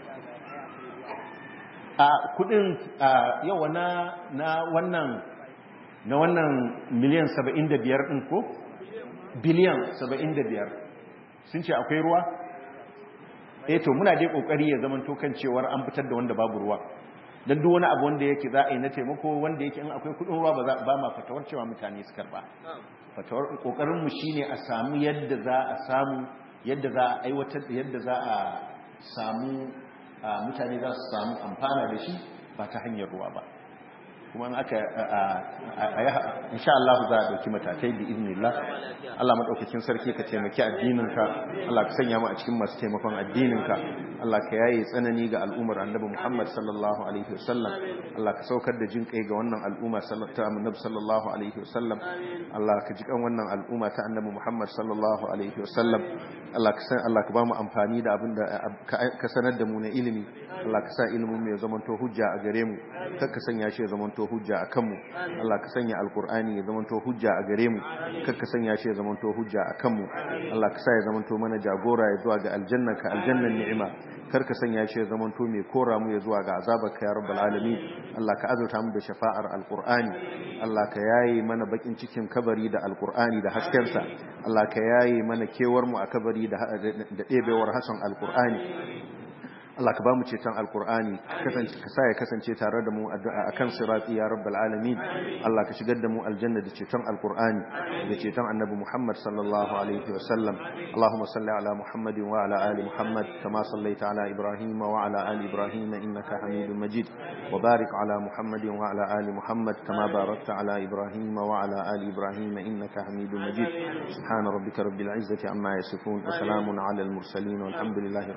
a kudin yawa na wannan na wannan miliyan 75 ɗin ko? biliyan 75 sun ce akwai ruwa? eh to muna dai kokari ya zaman to kan cewar an fitar da wanda babu ruwa dan duk wani abu wanda yake za a yi na taimako wanda yake in akwai kudin ruwa ba za ba ma fatawar cewa mutane su karba fatawar kokarin mu shine a samu yadda za a samu yadda za a aiwatar yadda za a samu mutane za su samu amfana da shi ba ta hanyar ruwa ba kuma in aka insha Allah za a dauki matakai bi iznillah Allah madaukakin sarki ka taimaki addininka Allah ka sanya mu a cikin masu taimakon addininka Allah ka yaye tsanani ga al'ummar Annabi Muhammad sallallahu alaihi wasallam Allah ka saukar da jin kai ga wannan al'umma sallallahu Annabi sallallahu alaihi wasallam Allah ka ji kan wannan al'umma ta Annabi Muhammad sallallahu alaihi wasallam Allah ka san Allah ka ba mu amfani da abin da ka sanar da mu na ilimi Allah ka sa ilimin mu ya zamanto hujja a gare mu kar ka sanya shi ya zamanto hujja a kanmu Allah ka sanya alkur'ani ya zamanto hujja a gare mu kar ka sanya shi ya zamanto hujja a kanmu Allah ka sa ya zamanto mana jagora ya zuwa ga aljannaka aljannan ni'ima kar ka sanya shi ya zamanto mai kora mu ya zuwa ga azabarka ya rabbal alamin Allah ka azurta mu da shafa'ar alkur'ani Allah ka yaye mana bakin cikin kabari da alkur'ani da haskensa Allah ka yaye mana kewar mu a kabari da ɗebewar hasan alkur'ani Allah ka ba mu ceton alkur'ani kasance ka sa ya kasance tare da mu addu'a akan sirati ya rabbal alamin Allah ka shigar da mu aljanna da ceton alkur'ani da ceton annabi Muhammad sallallahu alaihi wa sallam Allahumma salli ala Muhammadin wa ala ali Muhammad kama sallaita ala Ibrahim wa ala ali Ibrahim innaka Hamidum Majid wa barik ala Muhammadin wa ala ali Muhammad kama barakta ala Ibrahim wa ala ali Ibrahim innaka Hamidum Majid subhana rabbika rabbil izzati amma yasifun wa salamun ala al mursalin walhamdulillahi